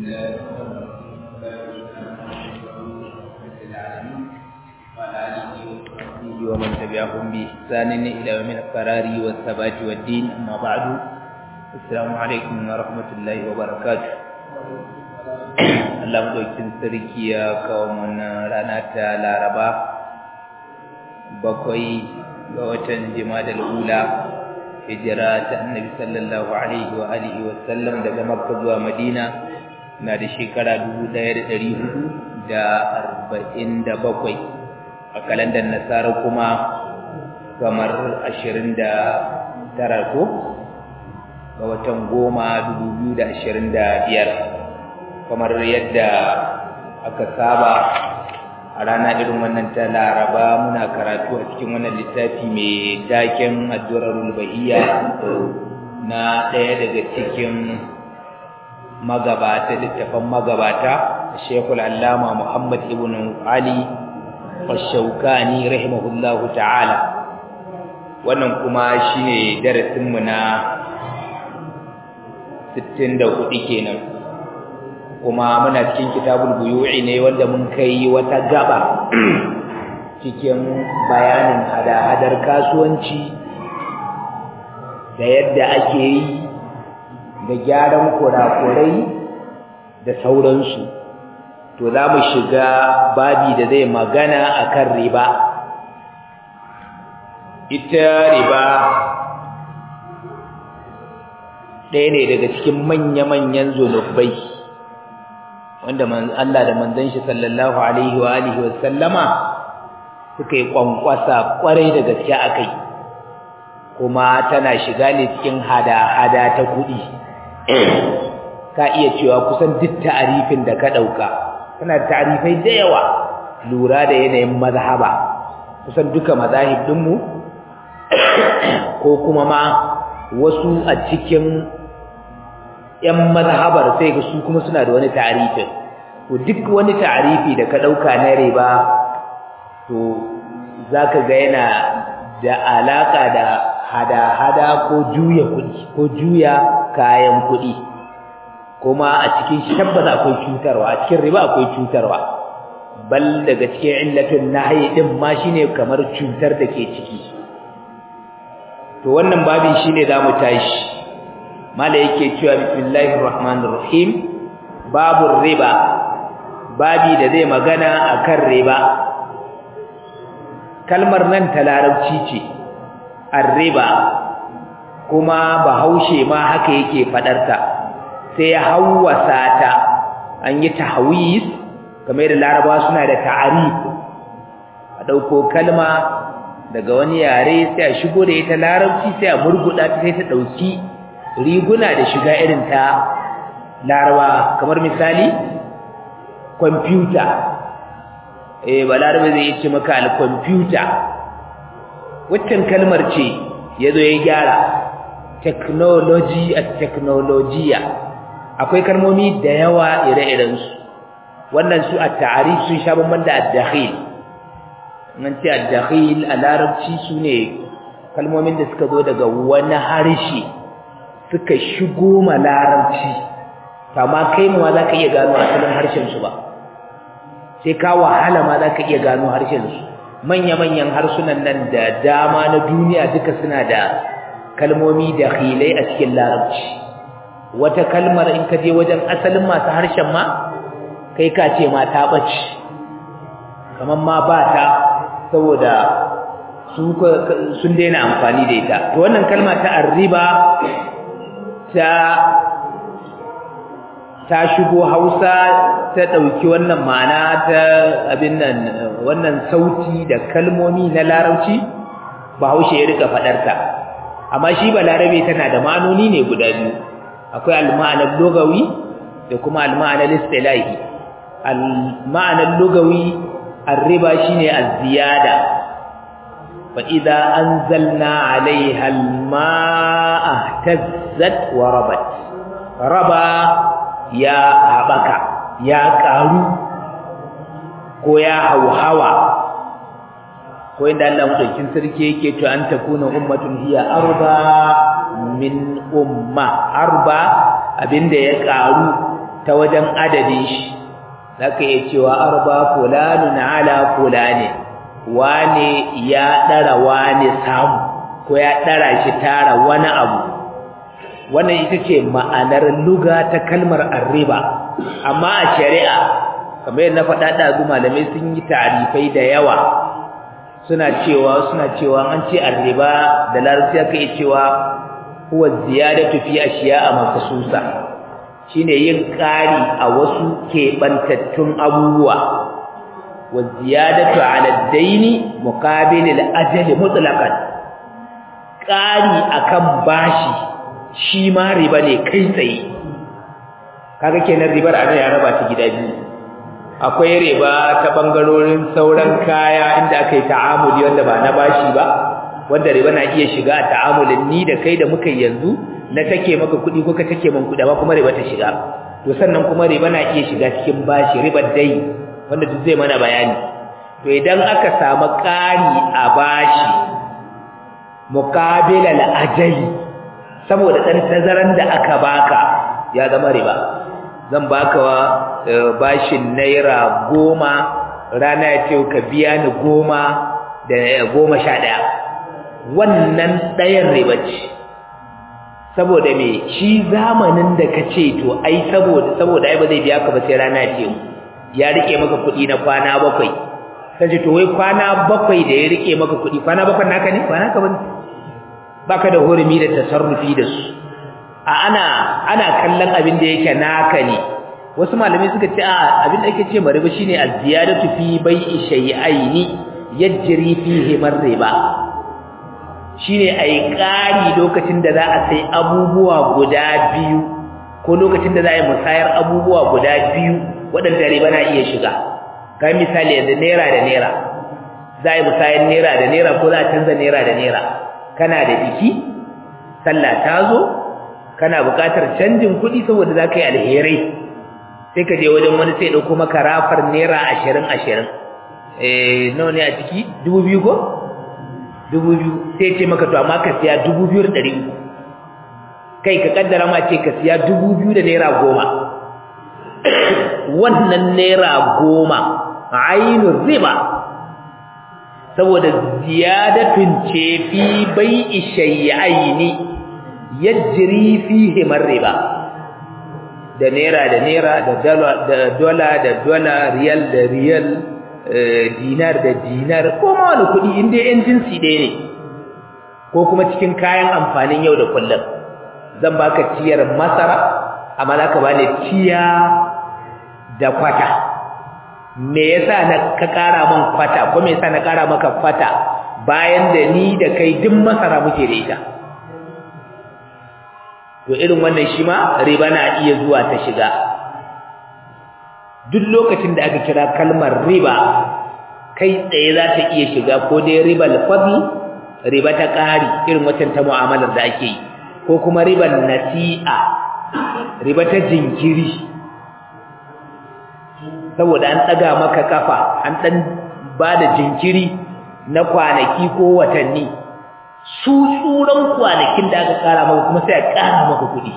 الله وعلى آله وصحبه ومن تبعهم بإحسان إلى يوم القرار والثبات والدين أما بعد السلام عليكم ورحمة الله وبركاته Allah madaukin sarki ya kawo mana rana ta Laraba bakwai ga watan Jimadal Ula hijira ta Annabi sallallahu alaihi wa alihi wa sallam daga Makka zuwa Madina na da shekara 1447 a kalandar Nasara kuma kamar 29 ko ga watan goma 2025 kamar yadda aka saba a rana irin wannan ta laraba muna karatu a cikin wannan littafi mai taken addu'arul bahiyya na ɗaya daga cikin magabata littafan magabata shekul allama muhammad ibn ali washaukani rahimahullahu ta'ala wannan kuma shine darasinmu na 64 kenan kuma muna cikin kitabul buyu'i ne wanda mun kai wata gaba cikin bayanin hada-hadar kasuwanci da yadda ake yi da gyaran kurakurai da sauransu to za mu shiga babi da zai magana akan riba ita riba ɗaya ne daga cikin manya-manyan zunubai wanda Allah da manzon shi sallallahu alaihi wa alihi wa sallama suka yi kwankwasa kwarai da gaske akai kuma tana shiga ne cikin hada-hada ta kuɗi ka iya cewa kusan duk ta'arifin da ka ɗauka tana ta'arifai da yawa lura da yanayin mazhaba kusan duka mazahib ɗinmu ko kuma ma wasu a cikin ‘yan mazhabar sai ga su kuma suna da wani ta'arifin to duk wani ta'arifi da ka ɗauka na riba to za ka ga yana da alaƙa da hada-hada ko juya kuɗi ko juya kayan kuɗi kuma a cikin shabbas akwai cutarwa a cikin riba akwai cutarwa bal daga cikin illatin nahyi din ma shine kamar cutar da ke ciki to wannan babin shine zamu tashi mala yake cewa bismillahir rahmanir rahim babur riba babi da zai magana akan riba kalmar nan ta larabci ce ar-riba kuma bahaushe ma haka yake fadarta sai ya hawwasa ta an yi tahwis kamar da laraba suna da ta'arif a dauko kalma daga wani yare sai a shigo da ita larabci sai a murguda ta sai ta dauki riguna da shiga irin ta laraba kamar misali computer eh balarabe zai ce maka al-computer waccan kalmar ce yazo ya gyara technology at technologiya akwai kalmomi da yawa ire-iren su wannan su at-ta'rif sun sha bamban da ad-dakhil nan ce ad-dakhil a larabci sune kalmomin da suka zo daga wani harshe suka shigo ma larabci amma kai mu za ka iya gano asalin harshen su ba sai ka wahala ma za ka iya gano harshen su manya-manyan harsunan nan da dama na duniya duka suna da kalmomi da khilai a cikin larabci wata kalmar in ka je wajen asalin masu harshen ma kai ka ce ma ta ɓace kamar ma ba ta saboda sun daina amfani da ita to wannan kalma ta arriba ta ta shigo hausa ta ɗauki wannan ma'ana ta abin nan wannan sauti da kalmomi na larabci bahaushe ya rika faɗarta amma shi ba larabe tana da ma'anoni ne guda biyu akwai al-ma'anar lugawi da kuma al-ma'anar istilahi al-ma'anar lugawi ar-riba shine az-ziyada fa idza anzalna 'alayha al-ma'a tazzat wa rabat raba ya habaka ya karu ko ya hauhawa ko inda Allah madaukin sarki yake to an takuna ummatun hiya arba min umma arba abinda ya karu ta wajen adadin shi zaka iya cewa arba fulanun ala fulani wane ya dara wane samu ko ya dara shi tara wani abu wannan ita ce ma'anar luga ta kalmar arriba amma a shari'a kamar yadda na faɗa ɗazu malamai sun yi tarifai da yawa suna cewa suna cewa an ce arriba da larabci aka yi cewa huwa ziyadatu fi ashiya'a mafsusa shine yin ƙari a wasu keɓantattun abubuwa wa ziyadatu ala daini muqabil al-ajali mutlaqan ƙari akan bashi shi ma riba ne kai tsaye kaga kenan ribar ana ya raba ta gida biyu akwai riba ta bangarorin sauran kaya inda aka yi ta'amuli wanda ba na bashi ba wanda riba na iya shiga a ta'amulin ni da kai da muka yanzu na take maka kuɗi ko ka take min kuɗi ba kuma riba ta shiga to sannan kuma riba na iya shiga cikin bashi ribar dai wanda duk zai mana bayani to idan aka samu ƙari a bashi muqabila al-ajali saboda dan tazaran da aka baka ya zama riba zan baka bashin naira goma rana ya ce ka biya ni goma da goma sha ɗaya wannan ɗayan riba ce saboda me shi zamanin da ka ce to ai saboda saboda ai ba zai biya ka ba sai rana ce ya rike maka kuɗi na kwana bakwai kace to wai kwana bakwai da ya rike maka kuɗi kwana bakwai naka ne ba naka bane baka da hurumi da tasarrufi da su a ana ana kallon abin da yake naka ne wasu malamai suka ce a abin da ake ce mariba shine az-ziyadatu fi bai'i shay'aini yajri fihi marriba shine ai ƙari lokacin da za a sai abubuwa guda biyu ko lokacin da za a yi musayar abubuwa guda biyu waɗanda riba na iya shiga kai misali yanzu naira da naira za a yi musayar naira da naira ko za a canza naira da naira kana da biki sallah ta zo kana buƙatar canjin kuɗi saboda za ka yi alherai sai ka je wajen wani sai ɗauko maka rafar naira ashirin ashirin eh nawa ne a ciki dubu biyu ko dubu biyu sai ce maka to amma ka siya dubu biyu da ɗari uku kai ka kaddara ma ce ka siya dubu biyu da naira goma wannan naira goma ainihin riba saboda ziyadatun ce fi bai'i shay'aini yajri fihi riba da naira da naira da dola da dola da dola riyal da riyal dinar da dinar ko ma wani kuɗi in dai yan jinsi ɗaya ne ko kuma cikin kayan amfanin yau da kullum zan baka ciyar masara amma za ka bani ciya da kwata me yasa na ka ƙara min kwata ko me yasa na ƙara maka kwata bayan da ni da kai duk masara muke da ita to irin wannan shi ma riba na iya zuwa ta shiga duk lokacin da aka kira kalmar riba kai tsaye za ta iya shiga ko dai ribal fadl riba ta ƙari irin waccan ta mu'amalar da ake yi ko kuma ribal nasi'a riba ta jinkiri saboda an tsaga maka kafa an dan bada jinkiri na kwanaki ko watanni su tsuran kwanakin da aka kara maka kuma sai a kara maka kuɗi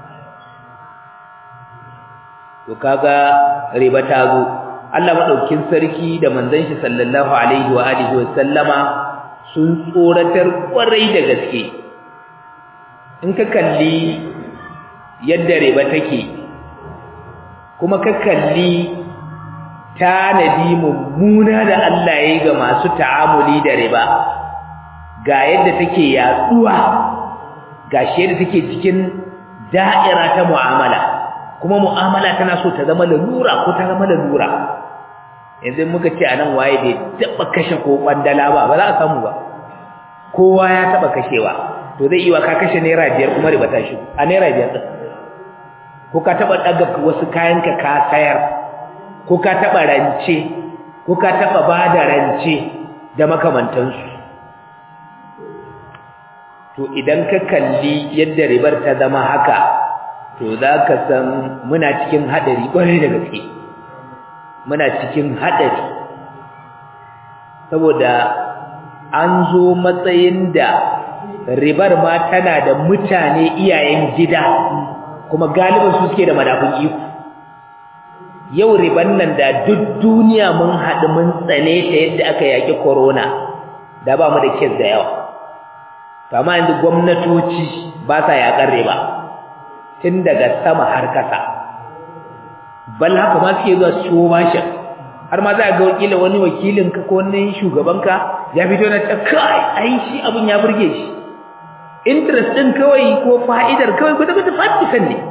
to kaga riba ta zo Allah madaukin sarki da manzon shi sallallahu alaihi wa alihi wa sallama sun tsoratar kwarai da gaske in ka kalli yadda riba take kuma ka kalli tanadi mummuna da Allah ya yi ga masu ta'amuli da riba ga yadda take yaduwa ga shi yadda take cikin da'ira ta mu'amala kuma mu'amala tana so ta zama lalura ko ta zama lalura yanzu muka ce anan waye bai taba kashe ko kwandala ba ba za a samu ba kowa ya taba kashewa to zai iya ka kashe naira biyar kuma riba ta shi a naira biyar din ko ka taba daga wasu kayanka ka sayar ko ka taba rance ko ka taba bada rance da makamantansu to idan ka kalli yadda ribar ta zama haka to zaka san muna cikin hadari kwarai da gaske muna cikin hadari saboda an zo matsayin da ribar ma tana da mutane iyayen gida kuma galibin su suke da madafun iko yau riban nan da duk duniya mun haɗu mun tsane ta yadda aka yaƙi corona da ba mu da kes da yawa kama yanzu gwamnatoci ba sa yaƙar riba tun daga sama har kasa bal haka ma suke zuwa su ciwo bashin har ma za a ga wakilin wani wakilin ka ko wani shugaban ka ya fito na ta kai ai shi abun ya burge shi interest din kawai ko fa'idar kawai guda guda fatisan ne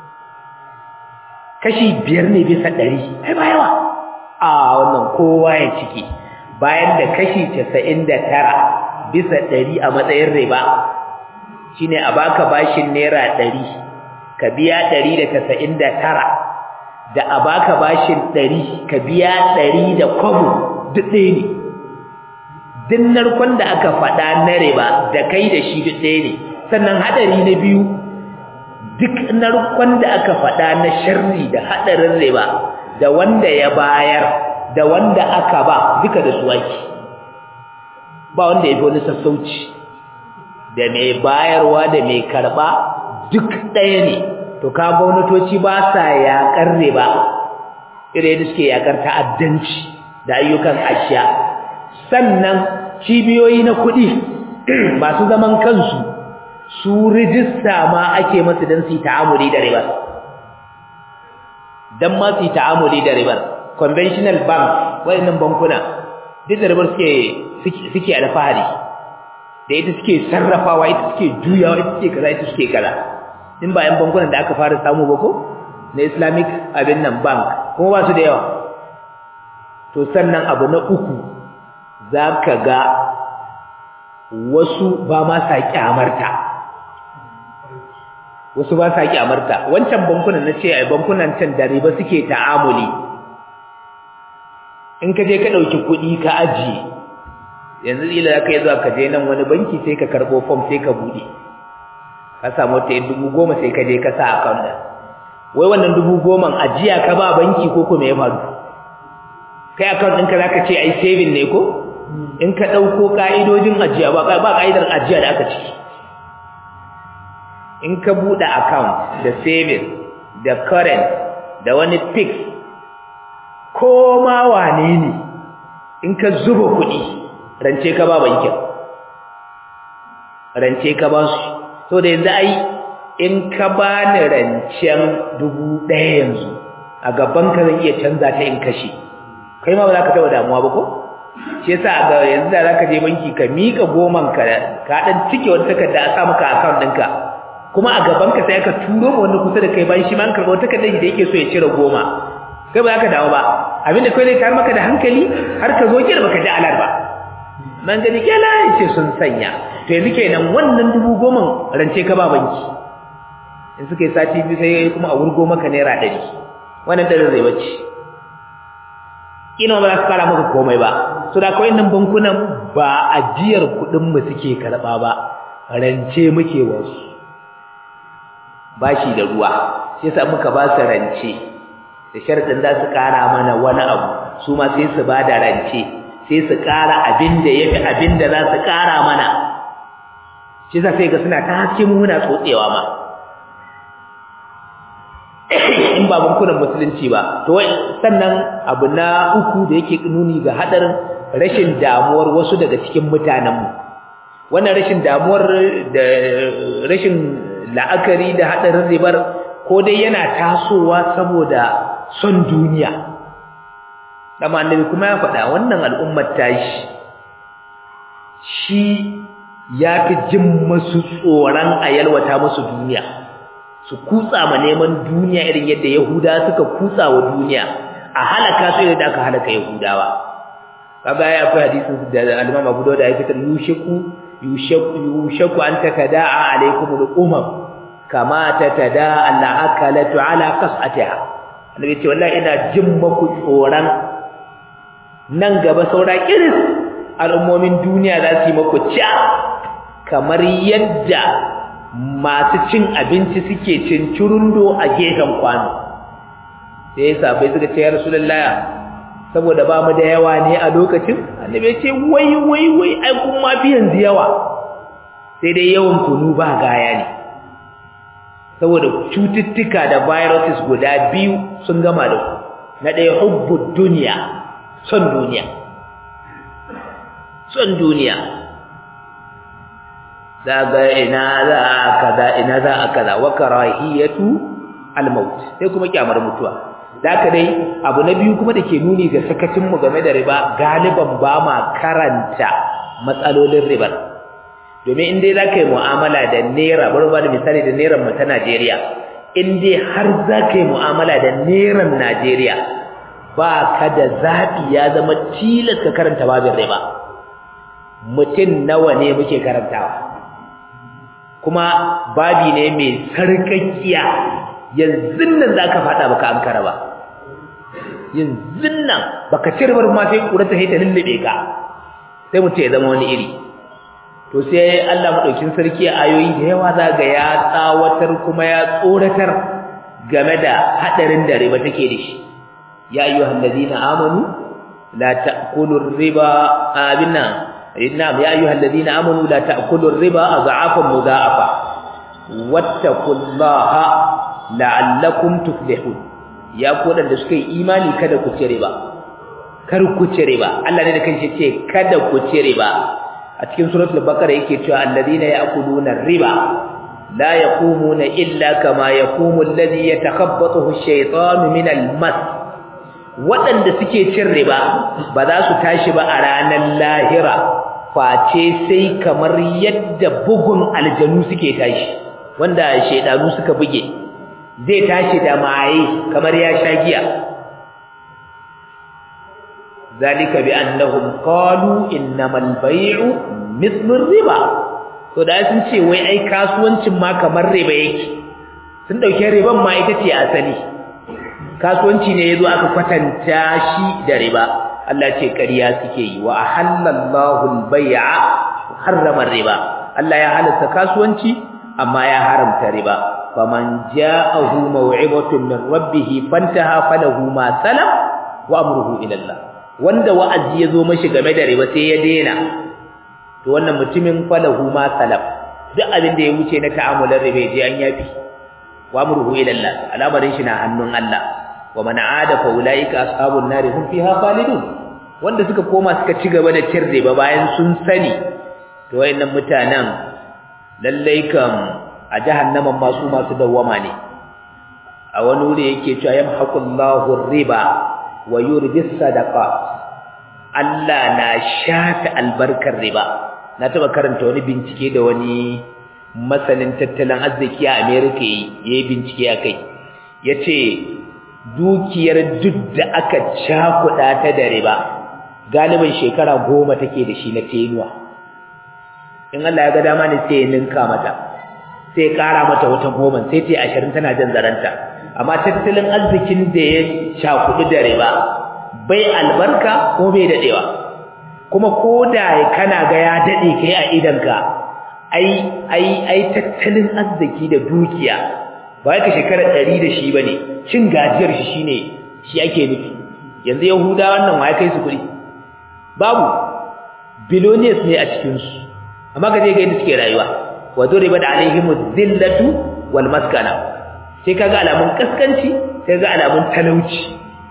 kashi biyar ne bisa ɗari ai ba yawa a wannan kowa ya ciki bayan da kashi casa'in da tara bisa ɗari a matsayin riba shine a baka bashin naira ɗari ka biya ɗari da casa'in da tara da a baka bashin ɗari ka biya ɗari da kwabo duk ɗaya ne duk narkon da aka faɗa na riba da kai da shi duk ɗaya ne sannan haɗari na biyu duk narkon da aka faɗa na sharri da haɗarin riba da wanda ya bayar da wanda aka ba duka da su ake ba wanda ya fi wani sassauci da mai bayarwa da mai karɓa duk ɗaya ne to ka gwamnatoci ba sa yaƙar riba irin da suke yaƙar ta'addanci da ayyukan ashiya sannan cibiyoyi na kuɗi masu zaman kansu su rijista ma ake masu don su yi ta'amuli da ribar don ma su yi ta'amuli da ribar conventional bank waɗannan bankuna duk da ribar suke alfahari da ita suke sarrafawa ita suke juyawa ita suke kaza ita suke kaza in ba yan bankunan da aka fara samu ba ko na islamic abin nan bank kuma ba su da yawa to sannan abu na uku za ka ga wasu ba ma sa kyamarta wasu ba sa kyamarta wancan bankunan na ce ai bankunan can da riba suke ta'amuli in ka je ka ɗauki kuɗi ka ajiye yanzu ila za ka yi zuwa ka je nan wani banki sai ka karɓo fom sai ka buɗe ka samu ta yin dubu goma sai ka je ka sa account ɗin wai wannan dubu goman ajiya ka ba banki ko kuma ya faru kai account ɗinka za ka ce ai saving ne ko in ka ɗauko ƙa'idojin ajiya ba ƙa'idar ajiya da aka ciki in ka buɗe account da saving da current da wani fix ko ma wane ne in ka zuba kuɗi rance ka ba bankin rance ka ba su so da yanzu ai in ka ba ni rancen dubu ɗaya yanzu a gaban ka zan iya canza ta in kashe kai ma ba za ka taɓa damuwa ba ko shi yasa ga yanzu da za ka je banki ka miƙa goman ka ka ɗan cike wata takarda a sa maka account ɗinka kuma a gaban ka sai aka turo ma wanda kusa da kai bayan shi ma an karɓa wata takardar da yake so ya cire goma kai ba za ka dawo ba abinda kai zai tayar maka da hankali har ka zo kira baka ji alar ba man gani kela ce sun sanya to yanzu kenan wannan dubu goma rance ka ba banki in suka yi sati biyu sai kuma a wurgo maka naira ɗari wannan ɗarin zai bace ina ba za su kara maka komai ba so da kawai nan bankunan ba ajiyar kuɗin mu suke karɓa ba rance muke wasu bashi da ruwa shi yasa muka ba su rance da sharadin za su kara mana wani abu su ma sai su ba da rance sai su kara abin da yafi abin da za su kara mana shi yasa sai ga suna ta haske mu muna tsotsewa ma in ba bankunan musulunci ba to sannan abu na uku da yake nuni ga hadarin rashin damuwar wasu daga cikin mutanenmu wannan rashin damuwar da rashin la'akari da hadarin ribar ko dai yana tasowa saboda son duniya dama annabi kuma ya faɗa wannan al'ummar tashi shi ya fi jin masu tsoron a yalwata musu duniya su kutsa ma neman duniya irin yadda yahuda suka kutsa wa duniya a halaka su yadda aka halaka yahudawa kaga ya akwai hadisin da al-Imam Abu Dawud ya fitar yushaku yushaku yushaku an takada'a alaikum al-umam kama tatada'a al-akalatu ala qas'atiha annabi ce wallahi ina jin maku tsoron nan gaba saura kiris al'ummomin duniya za su yi maku ca kamar yadda masu cin abinci suke cin curundo a gefen kwano sai ya sabai suka ce ya rasulullahi saboda ba mu da yawa ne a lokacin annabi ya ce wai wai wai ai kun ma fi yanzu yawa sai dai yawan kunu ba gaya ne saboda cututtuka da viruses guda biyu sun gama da ku na ɗaya hubbud duniya son duniya son duniya daga ina za a kaza ina za a kaza wa karahiyatu al-maut sai kuma kyamar mutuwa da dai abu na biyu kuma da ke nuni ga sakacinmu game da riba galiban ba ma karanta matsalolin ribar domin in dai za ka yi mu'amala da naira bari ba da misali da naira mu ta najeriya in dai har za ka yi mu'amala da nairan najeriya ba ka da zaɓi ya zama tilas ka karanta babin riba mutum nawa ne muke karantawa kuma babi ne mai sarƙaƙiya yanzu nan za ka faɗa baka ankara ba yanzu nan baka cirbar ma sai ƙura ta haita lullube ka sai mutum ya zama wani iri to sai Allah maɗaukin sarki a ayoyi da yawa za ga ya tsawatar kuma ya tsoratar game da haɗarin da riba take da shi ya ayyuhal ladina amanu la ta'kulu riba abinna na'am ya ayyuhal ladina amanu la ta'kulu riba adha'afan mudha'afa wattaqullaha la'allakum tuflihun ya ku da suka yi imani kada ku ci riba kar ku ci riba Allah ne da kanshi ce kada ku ci riba a cikin suratul baqara yake cewa alladhina ya'kuluna riba la yaqumuna illa kama yaqumu alladhi yatakhabbathu ash-shaytanu min al-mas waɗanda suke cin riba ba za su tashi ba a ranar lahira face sai kamar yadda bugun aljanu suke tashi wanda shaydanu suka buge zai tashi da maye kamar ya sha giya zalika bi annahum qalu innamal bay'u mithlu riba to da sun ce wai ai kasuwancin ma kamar riba yake sun dauke riban ma ita ce asali kasuwanci ne yazo aka kwatanta shi da riba Allah ce ƙarya suke yi wa ahallallahu al-bay'a harrama riba Allah ya halatta kasuwanci amma ya haramta riba faman ja'ahu maw'ibatun min rabbih fantaha falahu ma salam wa amruhu ila Allah wanda wa'azi yazo mashi game da riba sai ya daina to wannan mutumin falahu ma salam duk abin da ya wuce na ta'amulan riba je an yafi wa amruhu ila Allah al'amarin shi na hannun Allah wa man aada fa ulaika ashabun nar hum fiha khalidun wanda suka koma suka ci gaba da cin riba bayan sun sani to wayannan mutanen lallai kam a jahannaman masu masu dawwama ne a wani wuri yake cewa yamhaqullahu riba wa yurbi sadaqat Allah na shafe albarkar riba na taba karanta wani bincike da wani masanin tattalin arziki a America yayi bincike akai yace dukiyar duk da aka cakuɗa ta da riba galibin shekara goma take da shi na tenuwa in Allah ya ga dama ne sai ya ninka mata sai ya ƙara mata wata goma sai ta ashirin tana jan zaranta amma tattalin arzikin da ya cakuɗu da riba bai albarka ko bai daɗewa kuma ko da kana ga ya daɗe kai a idanka ai ai ai tattalin arziki da dukiya ba ka shekara ɗari da shi ba ne cin gajiyar shi shine shi ake nufi yanzu yahuda wannan wa ya kai su kuɗi babu billionaires ne a cikinsu amma ka je ga yadda suke rayuwa wa duriba da alaihimu zillatu wal maskana sai kaga alamun kaskanci sai ga alamun talauci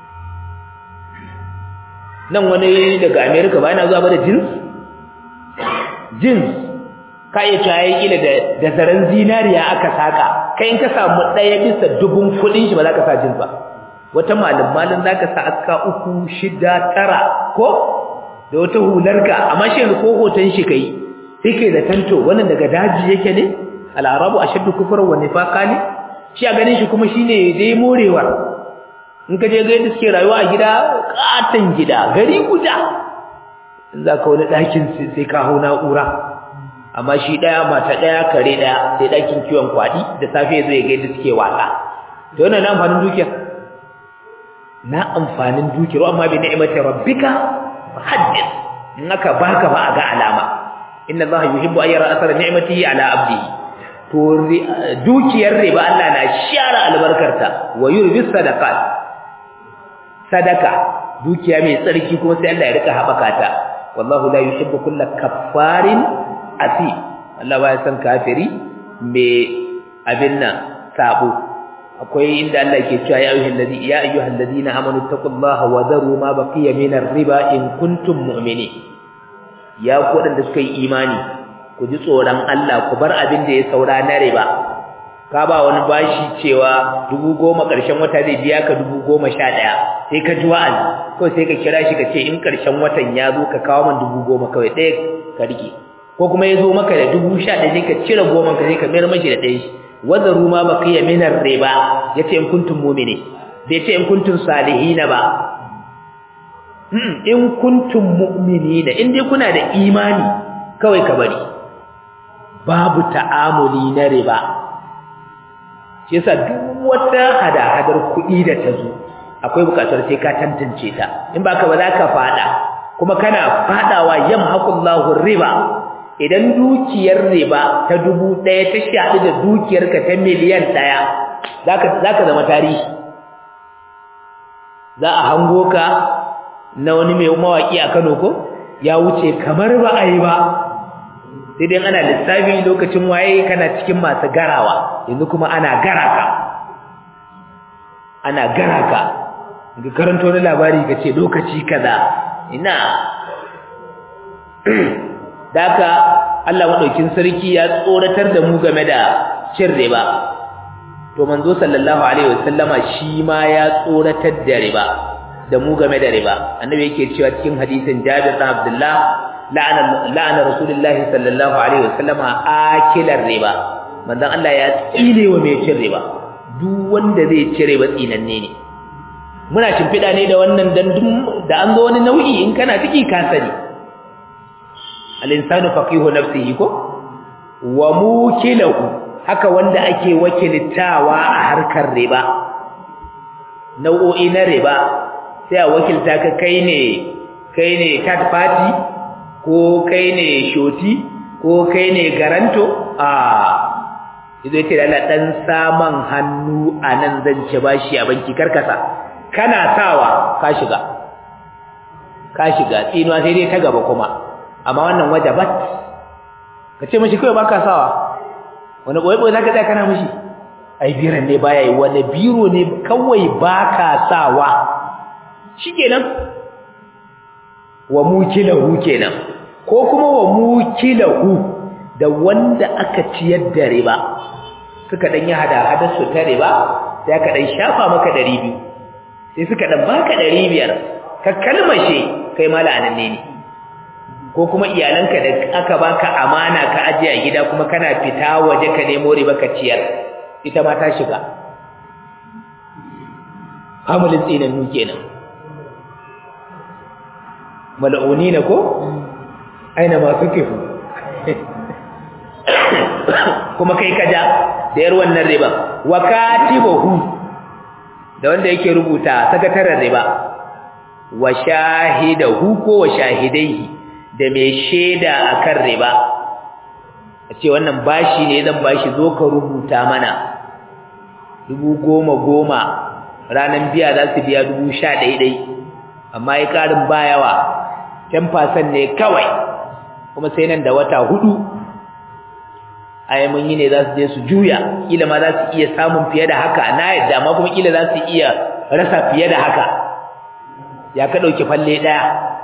nan wani daga America ba yana zuwa ba da jeans jeans ka iya cewa yayi kila da da zaren zinariya aka saka kai in ka samu daya bisa dubun kudin shi ba za ka sa jeans ba wata malum malin za ka sa aska uku shida tara ko da wata hularka amma shi ko hoton shi kai sai kai da tanto wannan daga daji yake ne al-arabu ashaddu kufran wa nifaqa ne shi a ganin shi kuma shine dai morewar in ka je ga yadda suke rayuwa a gida katan gida gari guda in za ka wani ɗakin sai ka hau na'ura amma shi ɗaya mata ɗaya kare ɗaya sai ɗakin kiwon kwaɗi da safe ya zo ya ga yadda suke wasa to wannan na amfanin dukiya na amfanin dukiyar amma bi ni'imati rabbika haddith in aka baka ba a ga alama inna allaha yuhibbu an yara asara ni'matihi ala abdihi to dukiyar riba Allah na share albarkarta wa yurbi sadaqat sadaka dukiya mai tsarki kuma sai Allah ya rika habaka ta wallahu la yuhibbu kulla kaffarin asi Allah baya san kafiri mai abin nan sabo akwai inda Allah ke cewa ya ayyuhal ladhi ya ayyuhal ladina amanu taqullaha wa dharu ma baqiya min riba in kuntum mu'minin ya ku wadanda suka yi imani ku ji tsoron Allah ku bar abin da ya saura na riba ka ba wani bashi cewa dubu goma ƙarshen wata zai biya ka dubu goma sha ɗaya sai ka ji wa'azi ko sai ka kira shi ka ce in ƙarshen watan ya zo ka kawo man dubu goma kawai ɗaya ka rike ko kuma ya zo maka da dubu sha ɗaya sai ka cire goma ka sai ka mayar mashi da ɗaya shi wazaru ma baqiya min ar-riba yace in kuntum mu'mini bai ce in kuntum salihina ba hmm in kuntum mu'minina in dai kuna da imani kawai ka bari babu ta'amuli na riba shi yasa duk wata hada-hadar kuɗi da ta zo akwai bukatar sai ka tantance ta in baka ba za ka fada kuma kana fadawa yamhaqullahu riba idan dukiyar riba ta dubu ɗaya ta shaɗu da dukiyarka ta miliyan ɗaya za ka zama tarihi za a hango ka na wani mai mawaƙi a kano ko ya wuce kamar ba a yi ba sai dai ana lissafi lokacin waye kana cikin masu garawa yanzu kuma ana gara ka ana gara ka ga karanto wani labari ka ce lokaci kaza ina daka Allah madaukin sarki ya tsoratar da mu game da cin riba to manzo sallallahu alaihi wasallama shi ma ya tsoratar da riba da mu game da riba annabi yake cewa cikin hadisin Jabir bin Abdullah la'ana la'ana rasulullahi sallallahu alaihi wasallama akilar riba manzon Allah ya tsine wa mai cin riba duk wanda zai ci riba tsinanne ne muna shimfiɗa ne da wannan dan da an zo wani nau'i in kana ciki ka sani al-insanu faqihu nafsihi ko wa mukilahu haka wanda ake wakiltawa a harkar riba nau'o'i na riba sai a wakilta ka kai ne kai ne third party ko kai ne shoti ko kai ne garanto a idan ce da Allah dan saman hannu anan zan ci bashi a banki karkasa kana sawa ka shiga ka shiga tsinuwa sai dai ta gaba kuma amma wannan wajabat ka ce mishi kai baka sawa wani boye boye zaka tsaya kana mishi ai biran ne baya yi wani biro ne kawai baka sawa shikenan wa mukilahu kenan ko kuma wa mukilahu da wanda aka ciyar da riba suka dan yi hada hadar su ta riba sai aka dan shafa maka 200 sai suka dan baka 500 ka kalmashe kai mala'anan ne ne ko kuma iyalanka da aka baka amana ka aje a gida kuma kana fita waje ka nemo riba ka ciyar ita ma ta shiga amalin tsinannu kenan mal'unina ko aina ma suke kuma kai kaja da yar wannan riba wa katibuhu da wanda yake rubuta sakataren riba wa shahidahu ko wa shahidaihi da mai sheda akan riba a ce wannan bashi ne zan bashi zo ka rubuta mana dubu goma goma ranar biya za su biya dubu sha ɗaiɗai amma ya ƙarin bayawa ten fasan ne kawai kuma sai nan da wata hudu ai mun yi ne za su je su juya kila ma za su iya samun fiye da haka na yadda amma kuma kila za su iya rasa fiye da haka ya ka ɗauki falle ɗaya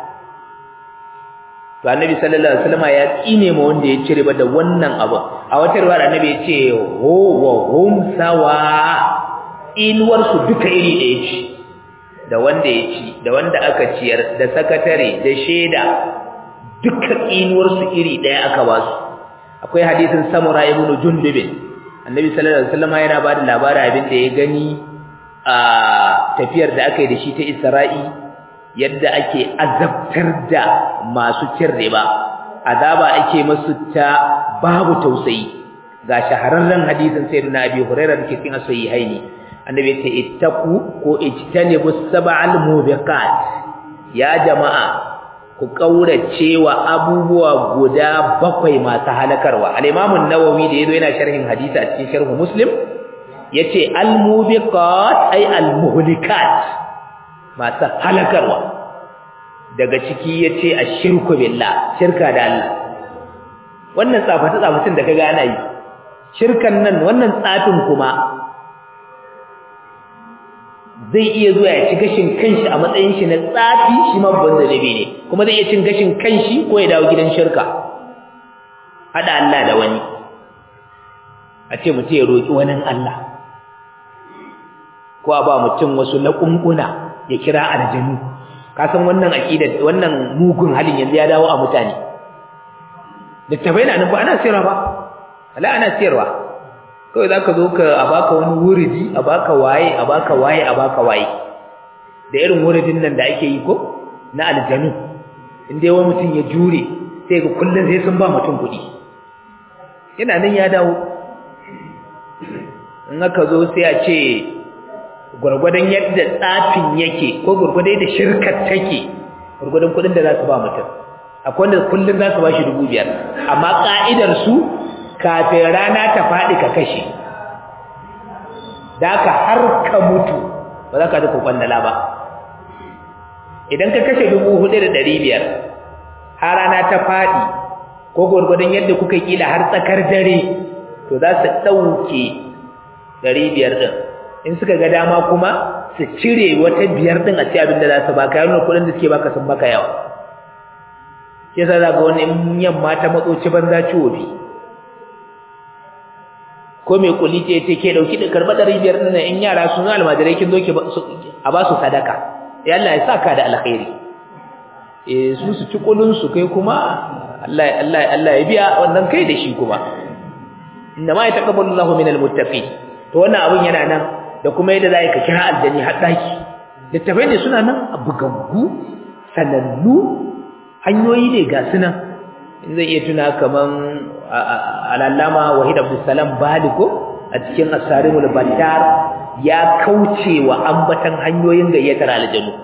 to annabi sallallahu alaihi wasallam ya tsine ma wanda ya cire ba da wannan abu a wata riwaya annabi ya ce ho wa hum sawa inuwar su duka iri ɗaya ce da wanda ya ci da wanda aka ciyar da sakatare da sheda duka inuwar su iri ɗaya aka ba su akwai hadisin samura ibn jundub annabi sallallahu alaihi wasallam yana ba da labarin abin da ya gani a tafiyar da aka yi da shi ta Isra'i yadda ake azabtar da masu cin riba azaba ake masu ta babu tausayi ga shahararren hadisin sayyidina abi hurairah da ke cikin sahihaini annabi ya ce ittaqu ko ijtanibu sab'al mubiqat ya jama'a ku kaurace wa abubuwa guda bakwai masu halakarwa al-imam an-nawawi da yazo yana sharhin hadisi a cikin sharh muslim yace al-mubiqat ay al-muhlikat masu halakarwa daga ciki yace ashirku billah shirka da Allah wannan tsafata tsafatin da kaga ana yi shirkan nan wannan tsafin kuma zai iya zuwa ya ci gashin kanshi a matsayin shi na tsafi shi ma babban zanabi ne kuma zai iya cin gashin kanshi ko ya dawo gidan shirka hada Allah da wani a ce mutum ya roki wani Allah ko a ba mutum wasu laƙunƙuna ya kira aljanu ka san wannan aqida wannan mugun halin yanzu ya dawo a mutane littafai na nan ba ana siyarwa ba ala ana siyarwa kawai za ka zo ka a baka wani wuridi a baka waye a baka waye a baka waye da irin wuridin nan da ake yi ko na aljanu in dai wani mutum ya jure sai ga kullum sai sun ba mutum kuɗi yana nan ya dawo in aka zo sai a ce gwargwadon yadda tsafin yake ko gwargwadon yadda shirkar take gwargwadon kuɗin da za su ba mutum akwai wanda kullum za su ba shi dubu biyar amma ƙa'idar su kafin rana ta faɗi ka kashe da ka har ka mutu ba za ka ji kwakwandala ba idan ka kashe dubu hudu da ɗari biyar har rana ta faɗi ko gwargwadon yadda kuka kila har tsakar dare to za su ɗauke ɗari biyar ɗin in suka ga dama kuma su cire wata biyar ɗin a ce abin da za su baka yawon kuɗin da suke baka sun baka yawa shi yasa za ga wani yamma ta matsoci banza ciwo bi ko mai kuli ce ce ke dauki da karba ɗari biyar ɗin in yara sun almajirai kin zo ki a ba su sadaka ya Allah ya saka da alkhairi eh su su ci kulun su kai kuma Allah Allah Allah ya biya wannan kai da shi kuma inna ma yataqabbalu Allahu minal muttaqin to wannan abun yana nan da kuma yadda zai ka kira aljani har daki littafai ne suna nan a bugaggu sanannu hanyoyi ne ga sunan in zai iya tuna kaman al'allama wahid abdussalam baliko a cikin asarimul battar ya kauce wa ambatan hanyoyin gayyatar aljanu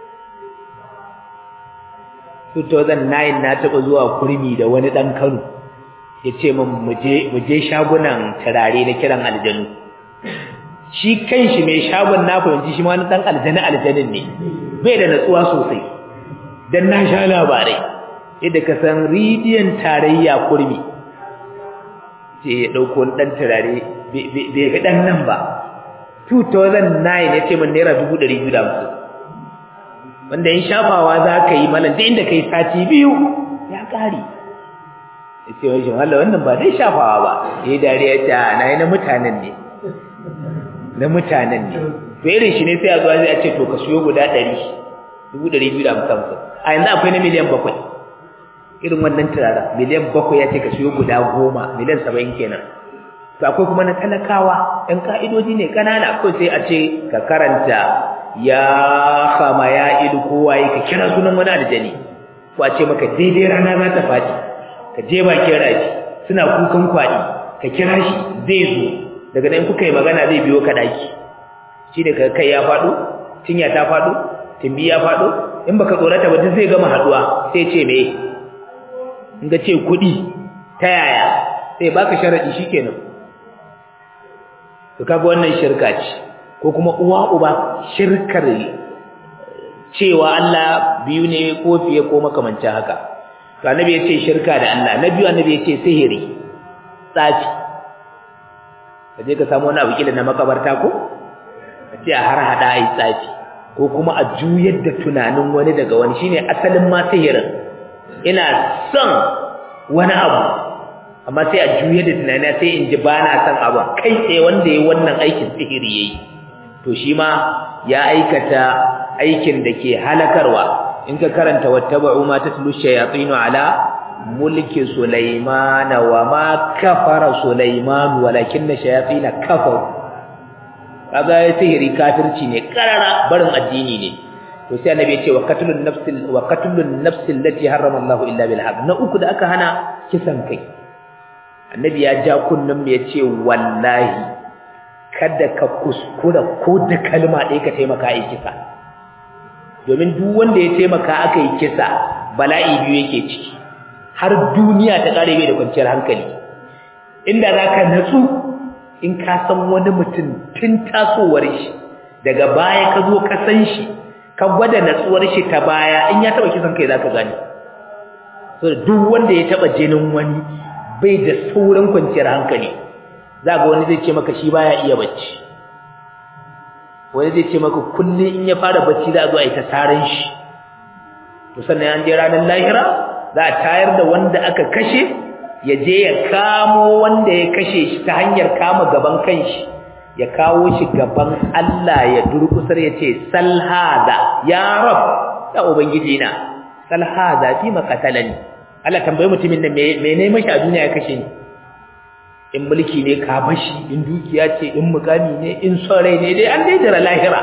2009 na taɓa zuwa kurmi da wani ɗan kano ya ce min muje shagunan turare na kiran aljanu shi kanshi mai shagon na fahimci shi ma wani ɗan aljani aljanin ne bai da natsuwa sosai don na sha labarai yadda ka san ridiyon tarayya kurmi ce ya ɗauko ɗan turare bai fi ɗan nan ba 2009 ya ce min naira 250 wanda in shafawa za ka yi malam da inda ka yi sati biyu ya ƙari ya ce wani shimala wannan ba zai shafawa ba ya yi dariya ce na yi na mutanen ne na mutanen ne to irin shi ne sai a zuwa zai a ce to ka siyo guda ɗari dubu ɗari biyu da hamsin a yanzu akwai na miliyan bakwai irin wannan turaren miliyan bakwai ya ce ka siyo guda goma miliyan saba'in kenan to akwai kuma na talakawa ɗan ka'idoji ne ƙanana kawai sai a ce ka karanta ya kama ya ilu kowa yi ka kira sunan wani aljani ko a ce maka daidai rana za ta faɗi ka je bakin rafi suna kukan kwaɗi ka kira shi zai zo daga nan kuka yi magana zai biyo ka ɗaki shi ne kai ya faɗo cinya ta faɗo timbi ya faɗo in baka tsorata ba duk zai gama haɗuwa sai ce me in ga ce kuɗi ta yaya sai baka sharaɗi shikenan to kaga wannan shirka ce ko kuma uwa uba shirkar cewa Allah biyu ne ko fiye ko makamancin haka to annabi ya ce shirka da Allah na biyu annabi ya ce sihiri tsafi kaje ka samu wani abu kila na makabarta ko a ce a har hada ai tsafi ko kuma a juyar da tunanin wani daga wani shine asalin ma sihirin ina son wani abu amma sai a juyar da tunani sai in ji ba na son abu kai tsaye wanda ya wannan aikin sihiri yayi to shi ma ya aikata aikin da ke halakarwa in ka karanta wattaba'u ma tatlu shayatinu ala mulki sulaimana wa ma kafara sulaiman walakinna shayatina kafaru kaga ya sihiri kafirci ne karara barin addini ne to sai annabi ya ce wa qatlun nafsil wa qatlun nafsil lati harrama Allahu illa bil haqq na uku da aka hana kisan kai annabi ya ja kunnan ya ce wallahi kada ka kuskura ko da kalma ɗaya ka taimaka a kisa domin duk wanda ya taimaka aka yi kisa bala'i biyu yake ciki har duniya ta ƙare bai da kwanciyar hankali inda za ka natsu in ka san wani mutum tun tasowar shi daga baya ka zo ka san shi ka gwada natsuwar shi ta baya in ya taɓa kisan kai za ka gani so duk wanda ya taɓa jinin wani bai da sauran kwanciyar hankali za ga wani zai ce maka shi baya iya bacci wani zai ce maka kullum in ya fara bacci za a zo a yi ta taron shi to sannan an je ranar lahira za a tayar da wanda aka kashe ya je ya kamo wanda ya kashe shi ta hanyar kama gaban kanshi ya kawo shi gaban Allah ya durkusar ya ce salhada ya rab ya ubangiji na salhada fi maqatalani Allah tambaye mutumin da me ne mashi a duniya ya kashe ni in mulki ne ka bashi in dukiya ce in mukami ne in sarai ne dai an dai jira lahira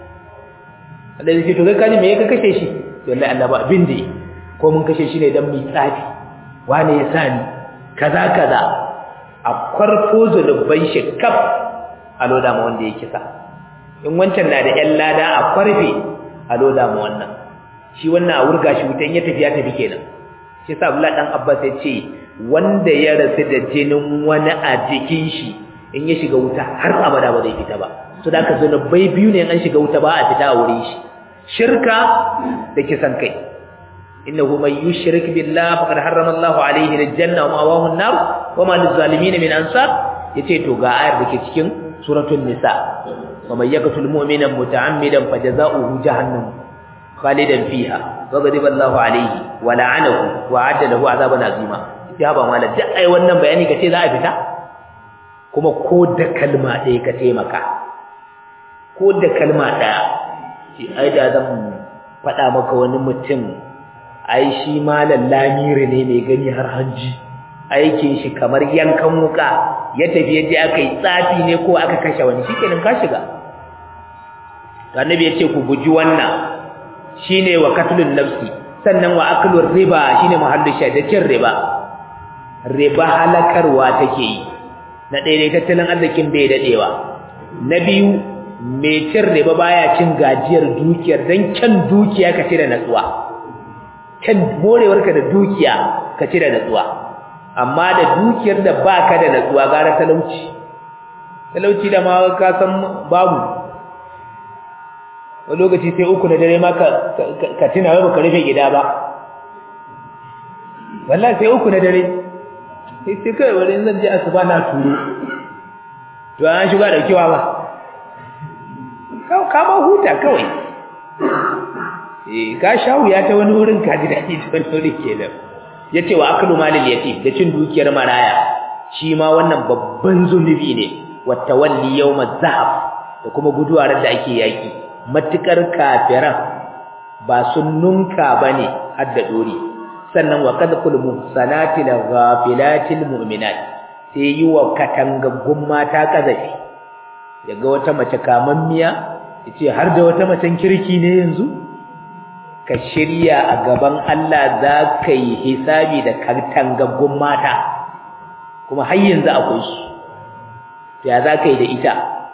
Allah ya ce to kai kaji me ka kashe shi to wallahi Allah ba abin da ko mun kashe shi ne dan mi tsafi wane ya sani kaza kaza a kwarfo zulubban shi kaf a loda ma wanda ya kisa in wancan na da ƴan lada a kwarfe a loda ma wannan shi wannan a wurga shi wutan ya tafi ya tafi kenan shi sa Abdullah dan Abbas ya ce wanda ya rasu da jinin wani a jikin shi in ya shiga wuta har abada ba zai fita ba to da ka zunubai biyu ne an shiga wuta ba a fita a wurin shi shirka da kisan kai innahu man yushrik billahi faqad harrama Allahu alayhi aljanna wa ma'awahu an-nar wa ma lizalimin min ansar yace to ga ayar dake cikin suratul nisa wa man yaqtul mu'mina muta'ammidan fajaza'uhu jahannam khalidan fiha وغضب الله عليه ولعنه وعد له عذابا عظيما ya ba mala duk ai wannan bayani kace za a fita kuma ko da kalma ɗaya ka taimaka ko da kalma ɗaya shi ai da zan faɗa maka wani mutum ai shi malam lamiri ne mai gani har hanji aikin shi kamar yankan wuka ya tafi yaje aka yi tsafi ne ko aka kashe wani shikenan ka shiga annabi ya ce ku guji wannan shine wa katlun nafsi sannan wa aklur riba shine muhallu shaidacin riba riba halakarwa take yi na ɗaya dai tattalin arzikin bai dadewa na biyu mai cin riba baya cin gajiyar dukiyar dan kyan dukiya ka da natsuwa kyan morewarka da dukiya ka da natsuwa amma da dukiyar da baka da natsuwa gara talauci talauci da ma ka san babu wani lokaci sai uku na dare ma ka tuna wai baka rufe gida ba wallahi sai uku na dare sai sai kai wani zan je asuba na turo to an shiga da kiwa ba ka ma huta kawai eh ka sha wuya ta wani wurin ka ji daɗi ta wani wurin kenan yace wa aklu malil yatim da cin dukiyar maraya shi ma wannan babban zunubi ne wa tawalli yawmaz zahab da kuma guduwa da ake yaki matukar kafiran ba sun nunka bane har da dori sannan wa kadhul muhsanati lil ghafilatil mu'minat sai yi wa katangaggun mata kazafi yaga wata mace kamammiya yace har da wata macen kirki ne yanzu ka shirya a gaban Allah za ka yi hisabi da katangaggun mata kuma har yanzu akwai su to ya za ka yi da ita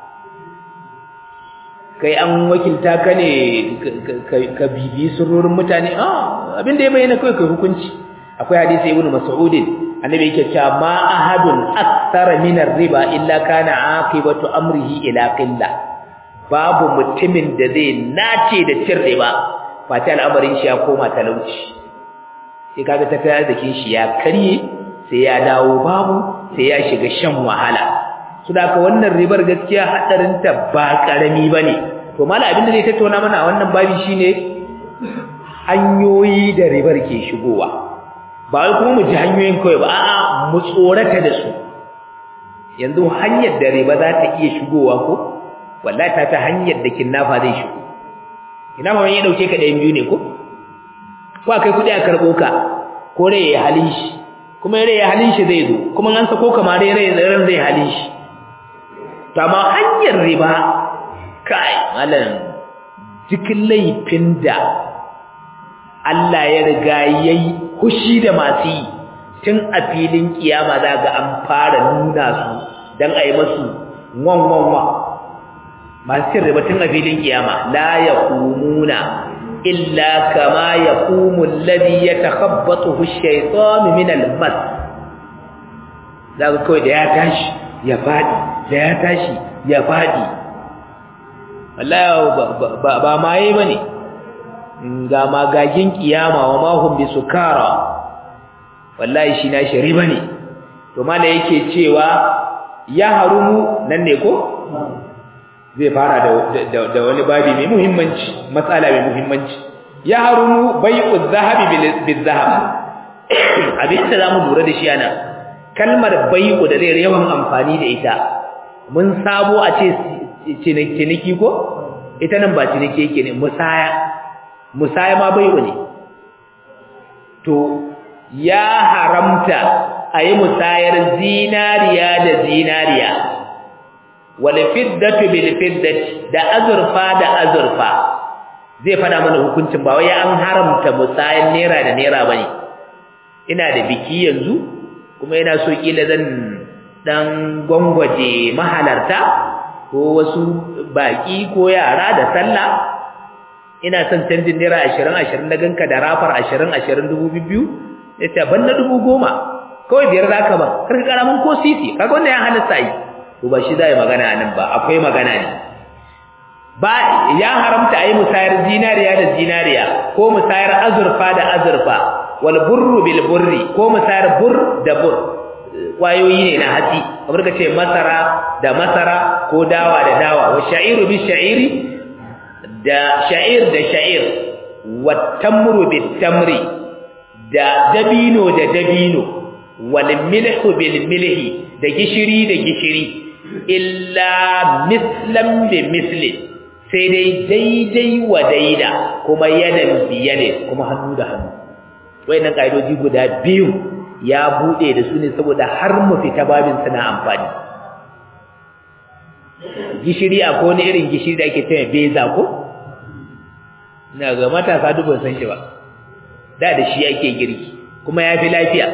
kai an wakilta ka ne ka bibi surorin mutane ah abin da ya bayyana kai kai hukunci akwai hadisi ibnu mas'ud annabi yake cewa ma ahadun akthara min riba illa kana aqibatu amrihi ila qilla babu mutumin da zai nace da cin riba fata al'amarin shi ya koma talauci sai kaga tattalin arzikin shi ya karye sai ya dawo babu sai ya shiga shan wahala saboda wannan ribar gaskiya hadarin ta ba karami bane to mala abin da zai tattauna mana a wannan babi shine hanyoyi da ribar ke shigowa ba wai kuma mu ji hanyoyin kawai ba a'a mu tsorata da su yanzu hanyar da riba za ta iya shigowa ko wallahi ta ta hanyar da kinnafa zai shigo ina ma wani ya dauke ka ɗayan biyu ne ko ko akai kuɗi a karɓo ka ko rai ya halin shi kuma rai ya halin shi zai zo kuma an sako ka ma rai ran zai halin shi to amma hanyar riba kai malam cikin laifin da Allah ya riga yayi hushi da masu yi tun a filin kiyama za ga an fara nuna su dan a yi masu wan wan wan masu cin riba tun a filin kiyama la yaqumuna illa kama yaqumu alladhi yatakhabbathu ash-shaytanu min al-mas zaka kawai da ya tashi ya fadi da ya tashi ya fadi wallahi ba ba maye bane ga magagin kiyama wa ma hum bisukara wallahi shi na shari bane to mala yake cewa ya harumu nan ne ko zai fara da da wani babi mai muhimmanci matsala mai muhimmanci ya harumu bai'u zahabi bil zahab abin da zamu lura da shi ana kalmar bai'u da zai yawan amfani da ita mun sabo a ce ciniki ko ita nan ba ciniki yake ne musaya musaya ma bai'u ne to ya haramta a yi musayar zinariya da zinariya wal fiddatu bil fiddati da azurfa da azurfa zai fada mana hukuncin ba wai an haramta musayar naira da naira bane ina da biki yanzu kuma ina so kila zan dan gwangwaje mahalarta ko wasu baki ko yara da sallah ina son canjin naira 20 20 na ganka da rafar 20 20 2000 yace ban na 10,000 kawai biyar zaka ba kar ka karamin ko sisi kaga wannan ya halatta yi to ba shi zai magana nan ba akwai magana ne ba ya haramta ayi musayar zinariya da zinariya ko musayar azurfa da azurfa wal burru bil burri ko musayar bur da bur kwayoyi ne na hatsi kamar ka ce masara da masara ko dawa da dawa wa sha'iru bi sha'iri da sha'ir da sha'ir wa tamru bit tamri da dabino da dabino wal milhu bil milhi da gishiri da gishiri illa mislan bi misli sai dai daidai wa daida kuma yadan biyade kuma hannu da hannu wayannan kaidoji guda biyu ya bude da su ne saboda har mu fita babin suna amfani gishiri akwai wani irin gishiri da ake cewa beza ko ina ga matasa duk ban san shi ba da da shi ake girki kuma ya fi lafiya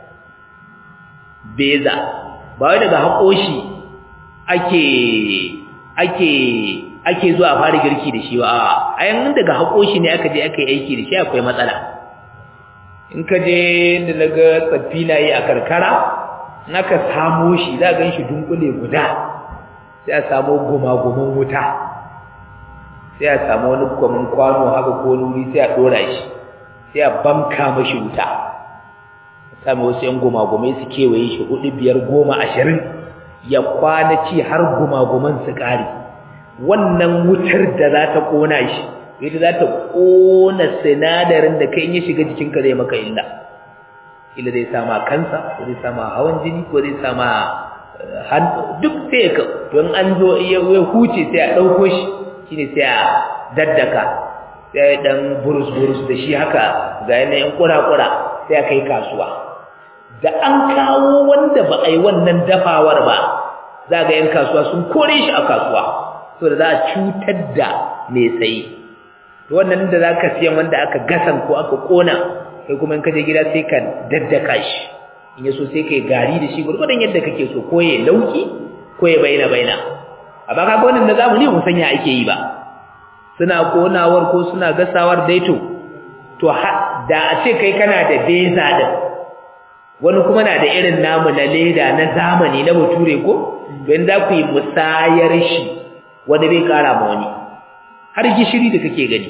beza ba wai daga haƙoshi ake ake ake zuwa fara girki da shi ba a ayan daga haƙoshi ne aka je aka yi aiki da shi akwai matsala in ka je da naga tsaffi na yi a karkara in aka samo shi za a gan shi dunkule guda sai a samo gumagumin wuta sai a samu wani kwamin kwano haka ko wuri sai a ɗora shi sai a banka mashi wuta sami wasu ‘yan gumagumai su kewaye shi hudu biyar goma ashirin ya kwana ci har gumaguman su ƙare wannan wutar da za ta ƙona shi ita za ta ƙona sinadarin da kai ya shiga jikinka zai maka illa illa zai sama kansa ko zai sama hawan jini ko zai sama duk sai ka don an zo ya huce sai a ɗauko shi shine sai a daddaka sai dan burus-burus da shi haka ga yanayin kura-kura sai a kai kasuwa da an kawo wanda ba a yi wannan dafawar ba za ga yan kasuwa sun kore shi a kasuwa so da za a cutar da mai sayi to wannan da za ka siyan wanda aka gasan ko aka kona kai kuma in ka je gida sai ka daddaka shi in ya so sai ka yi gari da shi gurgurdan yadda kake so ko ya lauki ko ya baina baina a baka ga wannan da zamu ne mu sanya ake yi ba suna konawar ko suna gasawar daito to da a ce kai kana da beza din wani kuma na da irin namu na leda na zamani na bature ko don za ku yi musayar shi wani bai kara ma wani har gishiri da kake gani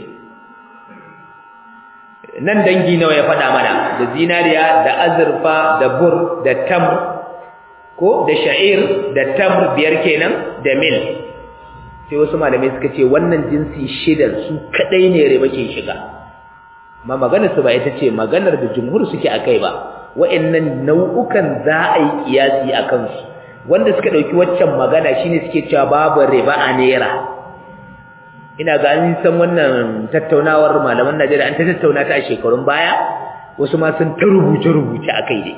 nan dangi nawa ya faɗa mana da zinariya da azurfa da bur da tamr ko da sha'ir da tamr biyar kenan da mil sai wasu malamai suka ce wannan jinsi shidan su kadai ne riba ke shiga amma maganar su ba ita ce maganar da jumhur suke akai ba wa'annan nau'ukan za a yi kiyasi akan su wanda suka dauki waccan magana shine suke cewa babu riba a naira ina ga an san wannan tattaunawar malaman Najeriya an ta tattauna ta a shekarun baya wasu ma sun ta rubuce rubuce akai dai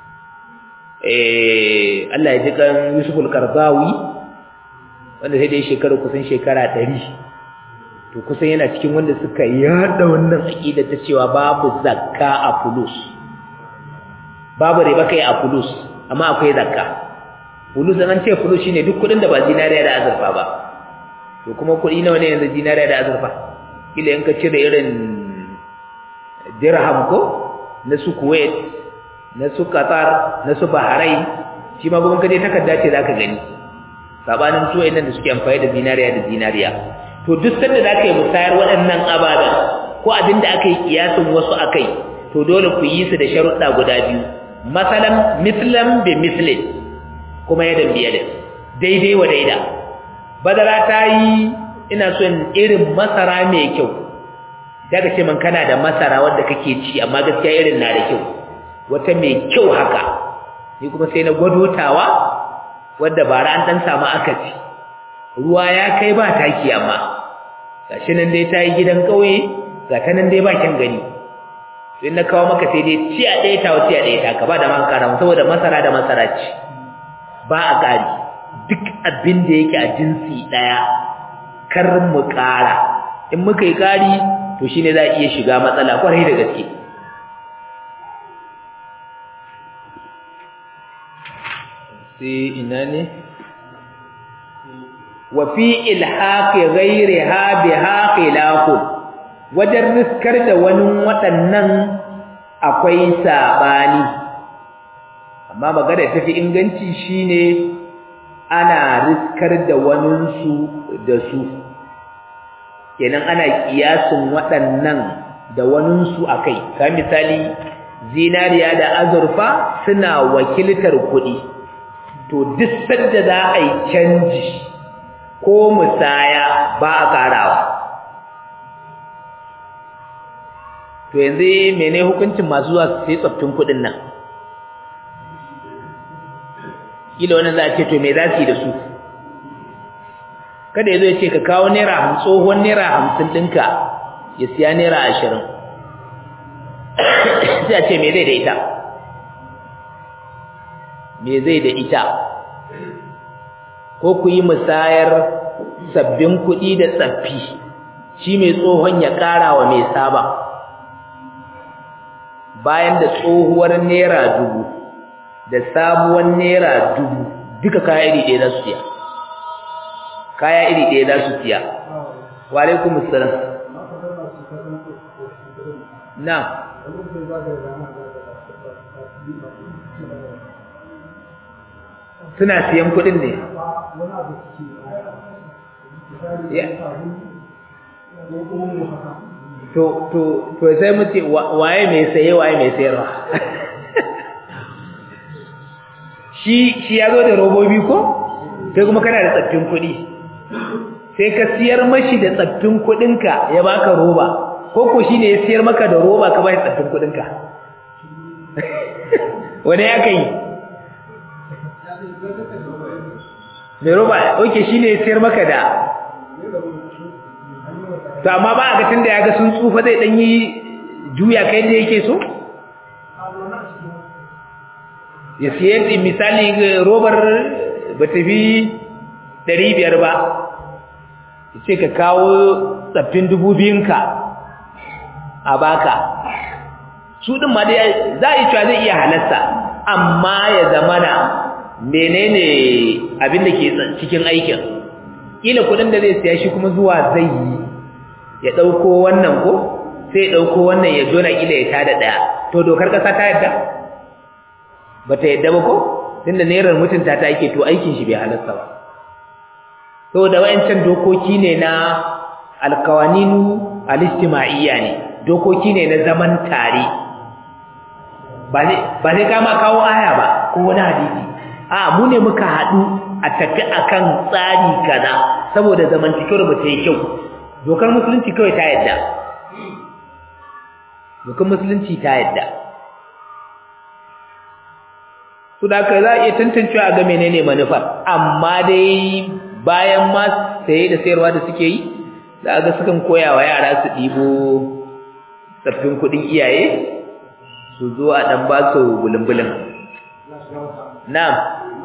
eh Allah ya ji kan Yusuf al-Qardawi wanda sai dai shekaru kusan shekara 100 to kusan yana cikin wanda suka yada wannan aqida ta cewa babu zakka a fulus babu riba kai a fulus amma akwai zakka fulus an ce fulus shine duk kudin da ba zinariya da azurfa ba to kuma kudi nawa ne yanzu zinariya da azurfa kila in ka cire irin dirham ko na su Kuwait na su Qatar na su Bahrain shi ma gurin kaje takarda ce zaka gani sabanin su wayannan da suke amfani da zinariya da zinariya to duk sanda zaka yi musayar waɗannan ababen ko abin da aka yi kiyasin wasu akai to dole ku yi su da sharuɗa guda biyu masalan mislan bi mislin kuma yadan bi yadan daidai wa daida badara ta yi ina son irin masara mai kyau daga ce man kana da masara wanda kake ci amma gaskiya irin na da kyau wata mai kyau haka ni kuma sai na gwadotawa wadda bara an dan samu akaci ruwa ya kai ba taki amma gashi nan dai ta yi gidan ƙauye ga ta nan dai ba kyan gani sai na kawo maka sai dai ci a ɗaya ta wuce a ɗaya ta ka ba da man kara saboda masara da masara ci ba a ƙari duk abin da yake a jinsi ɗaya kar mu ƙara in muka yi ƙari to shine za a iya shiga matsala kwarai da gaske sai ina ne wa fi ilhaqi ghayriha biha khilafun wajen riskar da wani waɗannan akwai sabani amma magana tafi inganci shine ana riskar da waninsu da su kenan ana kiyasin waɗannan da waninsu akai ka misali zinariya da azurfa suna wakiltar kuɗi to duk sanda za a yi canji ko musaya ba a karawa to yanzu mene hukuncin masu zuwa su sai tsoffin kuɗin nan kila wannan za a ce to me za su yi da su kada ya zo ya ce ka kawo naira hamsin tsohon naira hamsin ɗinka ya siya naira ashirin sai a ce me zai da ita me zai da ita ko ku yi musayar sabbin kuɗi da tsaffi shi mai tsohon ya ƙara wa mai saba bayan da tsohuwar naira dubu da sabuwar naira dubu duka kaya iri ɗaya za su siya kaya iri ɗaya za su siya wa alaikum assalam na suna siyan kuɗin ne to to to sai mu ce waye mai saye waye mai sayarwa shi shi ya zo da robobi ko sai kuma kana da tsaffin kuɗi sai ka siyar mashi da tsaffin kuɗinka ya baka roba ko ko shine ya siyar maka da roba ka bai tsaffin kuɗinka wani ya kai mai roba oke shine ya siyar maka da to amma ba a ga tunda ya ga sun tsufa zai dan yi juya kai da yake so ya siye misali robar ba ta fi ɗari biyar ba ya ce ka kawo tsaffin dubu biyunka a baka su ɗin ma dai za a yi cewa zai iya halasta amma ya zamana menene abin da ke cikin aikin ƙila kuɗin da zai siya shi kuma zuwa zai yi ya ɗauko wannan ko sai ya ɗauko wannan ya jona ƙila ya tada ɗaya to dokar ƙasa ta yadda ba ta yadda ba ko tunda nerar mutunta ta yake to aikin shi bai halasta ba saboda wayancan dokoki ne na alkawaninu alistima'iyya ne dokoki ne na zaman tare ba zai kama kawo aya ba ko wani hadisi a mu ne muka haɗu a tafi akan tsari kaza saboda zamantakewar ba ta yi kyau dokar musulunci kawai ta yadda dokar musulunci ta yadda su da ka za a iya tantancewa ga menene manufar amma dai bayan ma saye da sayarwa da suke yi za ga sukan koya wa yara su ɗibo tsaffin kuɗin iyaye su zo a ɗan ba su bulumbulin na'am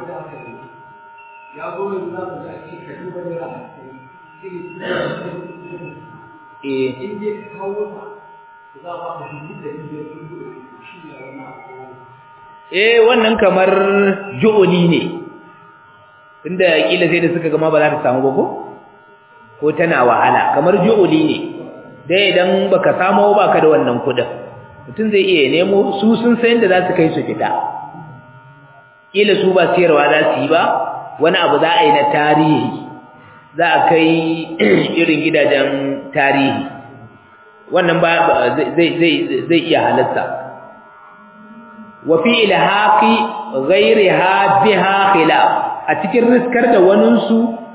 eh wannan kamar ju'uli ne tunda kila sai da suka gama ba za ta samu ba ko ko tana wahala kamar ju'uli ne dai idan baka samu ba ka da wannan kudin mutum zai iya nemo su sun san da za su kai su fita kila su ba siyarwa za su yi ba wani abu za a yi na tarihi za a kai irin gidajen tarihi wannan ba zai zai zai iya halatta wa fi ilhaqi ghayriha biha khilaf a cikin riskar da waninsu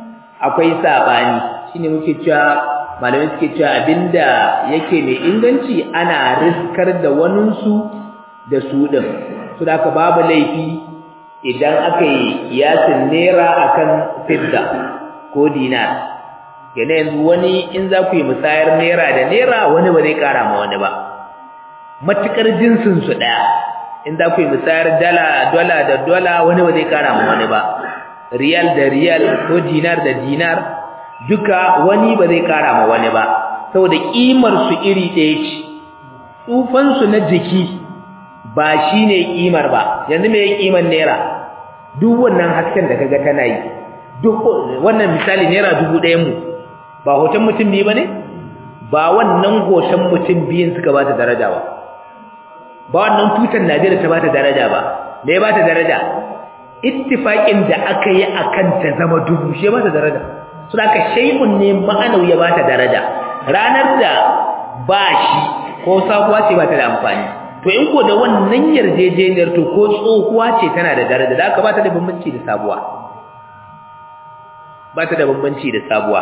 akwai sabani shine muke cewa malamai suke cewa abinda yake mai inganci ana riskar da waninsu da su din su da babu laifi idan aka yi kiyasin naira akan fidda ko dinar yana yanzu wani in za ku yi musayar naira da naira wani ba zai kara ma wani ba matukar jinsin su daya in za ku yi musayar dala dola da dola wani ba zai kara ma wani ba riyal da riyal ko dinar da dinar duka wani ba zai kara ma wani ba saboda kimar su iri ɗaya ce tsufan su na jiki ba shine kimar ba yanzu me kimar naira duk wannan hasken da kaga tana yi duk wannan misali naira dubu ɗayan mu ba hoton mutum biyu bane ba wannan hoton mutum biyun suka ba ta daraja ba ba wannan tutar Najeriya ta ba ta daraja ba me ba ta daraja ittifaqin da aka yi akan ta zama dubu she ba ta daraja so da shay'un ne ma'anawi ya ba ta daraja ranar da ba shi ko sabuwa ce ba ta da amfani to in ko da wannan yarjejeniyar to ko tsohuwa ce tana da daraja da aka ba ta da bambanci da sabuwa ba ta da bambanci da sabuwa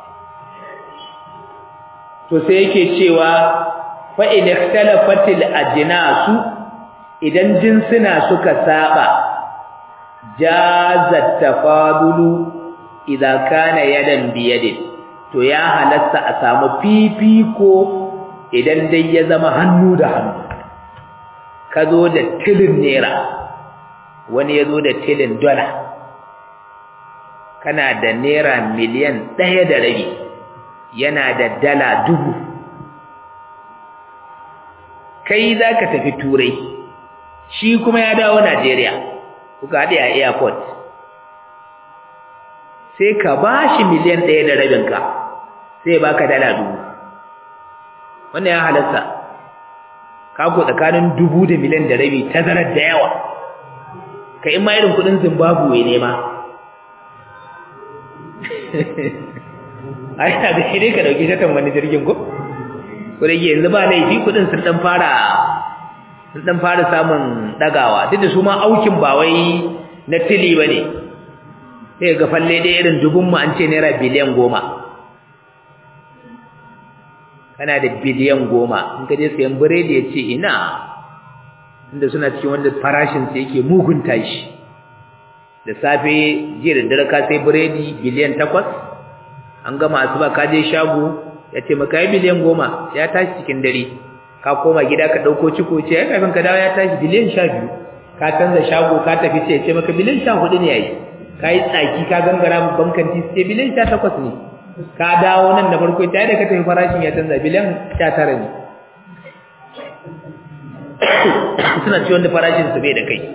to sai yake cewa fa in ikhtalafatil ajnasu idan jinsuna suka saba jazat tafadulu idan kana yadan biyadin to ya halatta a samu fifiko idan dai ya zama hannu da hannu ka zo da tilin naira wani ya zo da tilin dola kana da naira miliyan ɗaya da rabi yana da dala dubu kai za ka tafi turai shi kuma ya dawo najeriya kuka haɗe a airport sai ka ba shi miliyan ɗaya da rabinka sai ba ka dala dubu wannan ya halatta kako tsakanin dubu da miliyan da rabi tazarar da yawa ka in ma irin kudin zimbabwe ne ma ai da shi ne ka dauki shatan wani jirgin ko ko da yanzu ba laifi kudin sun dan fara sun dan fara samun dagawa duk da su ma aukin ba wai na tili bane sai ga falle dai irin dubun mu an ce naira biliyan goma kana da biliyan goma in ka je sayan biredi ya ce ina inda suna cikin wanda farashin sa yake mugun tashi da safe jiya da dare ka sai biredi biliyan takwas an gama asuba ka je shago ya ce maka yi biliyan goma ya tashi cikin dare ka koma gida ka ɗauko ciko ce ya kafin ka dawo ya tashi biliyan sha biyu ka canza shago ka tafi ce ya ce maka biliyan sha hudu ne ya yi ka yi tsaki ka gangara bankan titi ce biliyan sha takwas ne ka dawo nan da farko ta da ka tafi farashin ya canza biliyan sha tara ne suna ci wanda farashin su bai da kai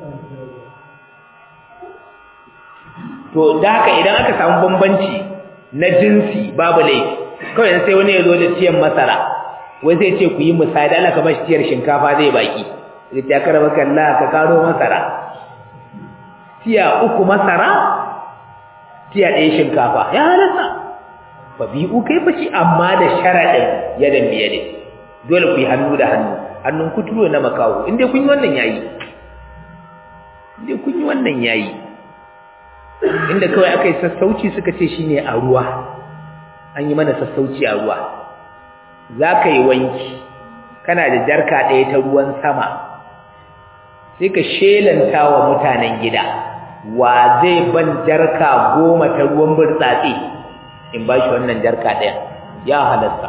to da haka idan aka samu bambanci na jinsi babu laifi kawai sai wani ya zo da tiyan masara wai zai ce ku yi misali Allah ka bashi tiyar shinkafa zai baki zai ta karaba kalla ka karo masara tiya uku masara tiya ɗaya shinkafa ya halatta fa bi'u kai fashi amma da sharadin yadan biyade dole ku yi hannu da hannu hannun kuturo na makawo inda kun yi wannan yayi inda kun yi wannan yayi inda kawai aka yi sassauci suka ce shine a ruwa an yi mana sassauci a ruwa za ka yi wanki kana da jarka ɗaya ta ruwan sama sai ka shelanta wa mutanen gida wa zai ban jarka goma ta ruwan burtsatse in ba shi wannan jarka ɗaya ya halasta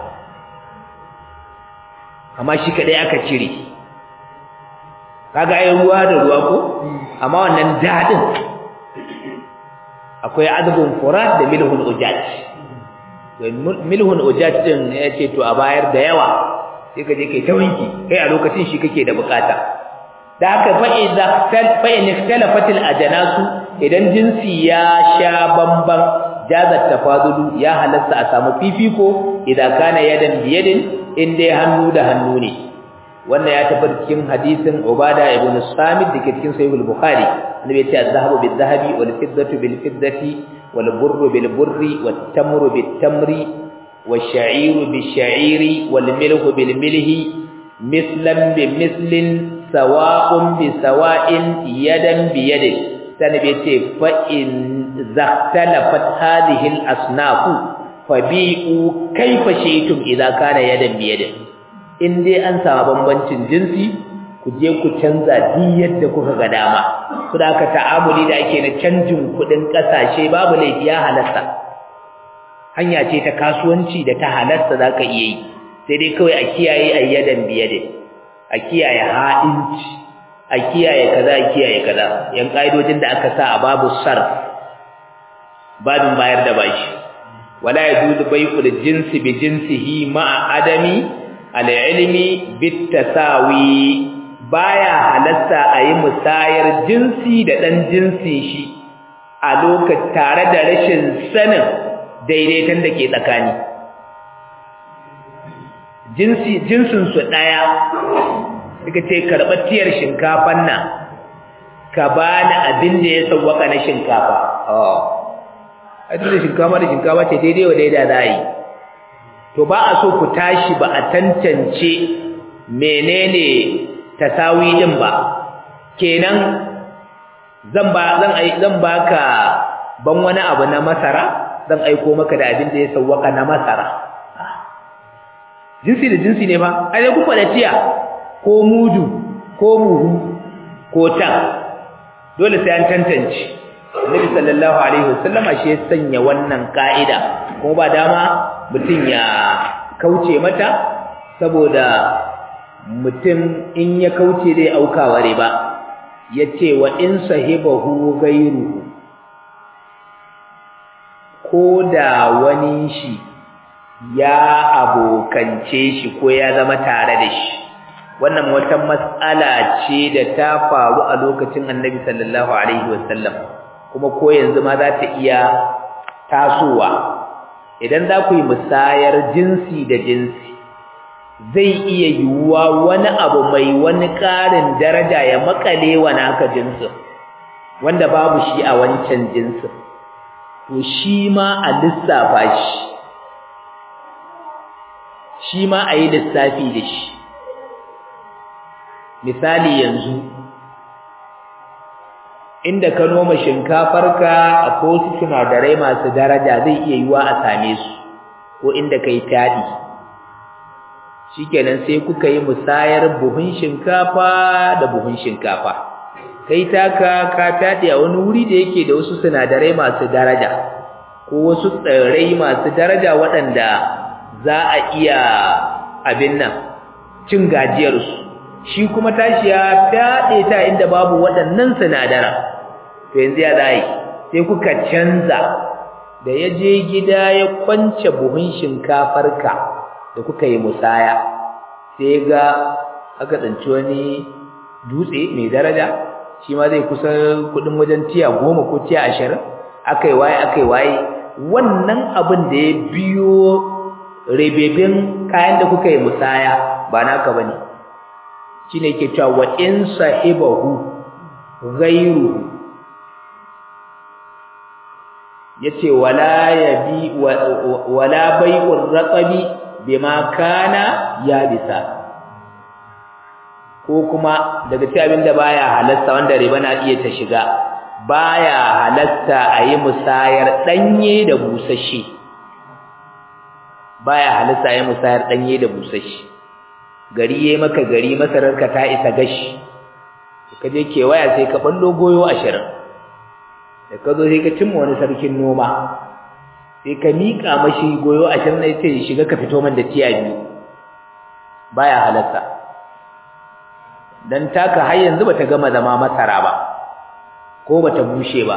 amma shi kaɗai aka cire kaga ai ruwa da ruwa ko amma wannan daɗin akwai azbun furat da milhun ujaj milhun ujaj din ya ce to a bayar da yawa sai ka je kai ta wanki kai a lokacin shi kake da bukata da haka fa idza fa in ikhtalafat al ajnasu idan jinsi ya sha bamban jazat tafadulu ya halatta a samu fifiko idan kana yadan biyadin in dai hannu da hannu ne wannan ya tabbata cikin hadisin Ubada ibn Samit dake cikin Sahih al-Bukhari annabi ya ce az-zahabu bil-zahabi wal-fiddatu bil-fiddati wal-burru bil-burri wat-tamru bit-tamri wash-sha'iru bish-sha'iri wal-milhu bil-milhi mislan bi-mislin sawa'un bi sawa'in yadan bi yadin annabi ya ce fa in zaktalafat hadhihi al-asnaf fabi'u kayfa shaytum idza kana yadan biyadin in dai an samu bambancin jinsi ku je ku canza duk yadda kuka ga dama ku da ka ta'amuli da ake na canjin kuɗin ƙasashe babu laifi ya halatta hanya ce ta kasuwanci da ta halatta za ka iya yi sai dai kawai a kiyaye ayyadan biyadin a kiyaye ha'inci a kiyaye kaza a kiyaye kaza yan ƙa'idojin da aka sa a babu sarf babin bayar da bashi wala yajuzu bai'ul jinsi bi jinsihi ma'a adami al-ilmi bit tasawi baya halatta a yi musayar jinsi da ɗan jinsin shi a lokacin tare da rashin sanin daidaiton da ke tsakani jinsi jinsinsu ɗaya suka ce karɓar tiyar shinkafan nan ka ba ni abin da ya sauwaka na shinkafa a da shinkafa da shinkafa ce daidai wa daida za a yi to ba a so ku tashi ba a tantance menene tasawi din ba kenan zan ba zan ai zan baka ban wani abu na masara zan aiko maka da abin da ya sawwaka na masara jinsi da jinsi ne ba ai ku fada tiya ko mudu ko muhu ko tan dole sai an tantance Annabi sallallahu alaihi wasallama shi ya sanya wannan ka'ida kuma ba dama mutum ya kauce mata saboda mutum in ya kauce zai aukawa riba yace wa in sahibahu ghayru ko da wani shi ya abokance shi ko ya zama tare da shi wannan wata mas'ala ce da ta faru a lokacin Annabi sallallahu alaihi wasallam kuma ko yanzu ma za ta iya tasowa idan za ku yi musayar jinsi da jinsi zai iya yiwuwa wani abu mai wani ƙarin daraja ya makale wa naka jinsin wanda babu shi a wancan jinsin to shi ma a lissafa shi shi ma a yi lissafi da shi misali yanzu inda ka noma shinkafarka akwai wasu sinadarai masu daraja zai iya yiwuwa a same su ko inda ka yi taɗi shikenan sai kuka yi musayar buhun shinkafa da buhun shinkafa kai taka ka tade a wani wuri da yake da wasu sinadarai masu daraja ko wasu tsirrai masu daraja waɗanda za a iya abin nan cin gajiyar su shi kuma tashi ya fade ta inda babu waɗannan sinadara to yanzu ya zai sai kuka canza da ya je gida ya kwance buhun shinkafarka da kuka yi musaya sai ga aka tsanci wani dutse mai daraja shi ma zai kusa kudin wajen tiya goma ko tiya ashirin aka yi waye aka yi waye wannan abin da ya biyo rebebin kayan da kuka yi musaya ba naka ba ne shi ne ke cewa wa in sahibahu ghairu yace wala yabi wala bai'ur raqabi bima kana yabisa ko kuma daga cikin abinda baya halatta wanda riba na iya ta shiga baya halatta ayi musayar danye da busashi baya halatta ayi musayar danye da busashi gari yayi maka gari masararka ta isa gashi kaje kewaya sai ka ballo goyo 20 da ka zo sai ka cimma wani sarkin noma sai ka miƙa mashi goyo a can ne ce shiga ka fito man da tiya biyu baya halatta dan taka har yanzu bata gama zama masara ba ko bata bushe ba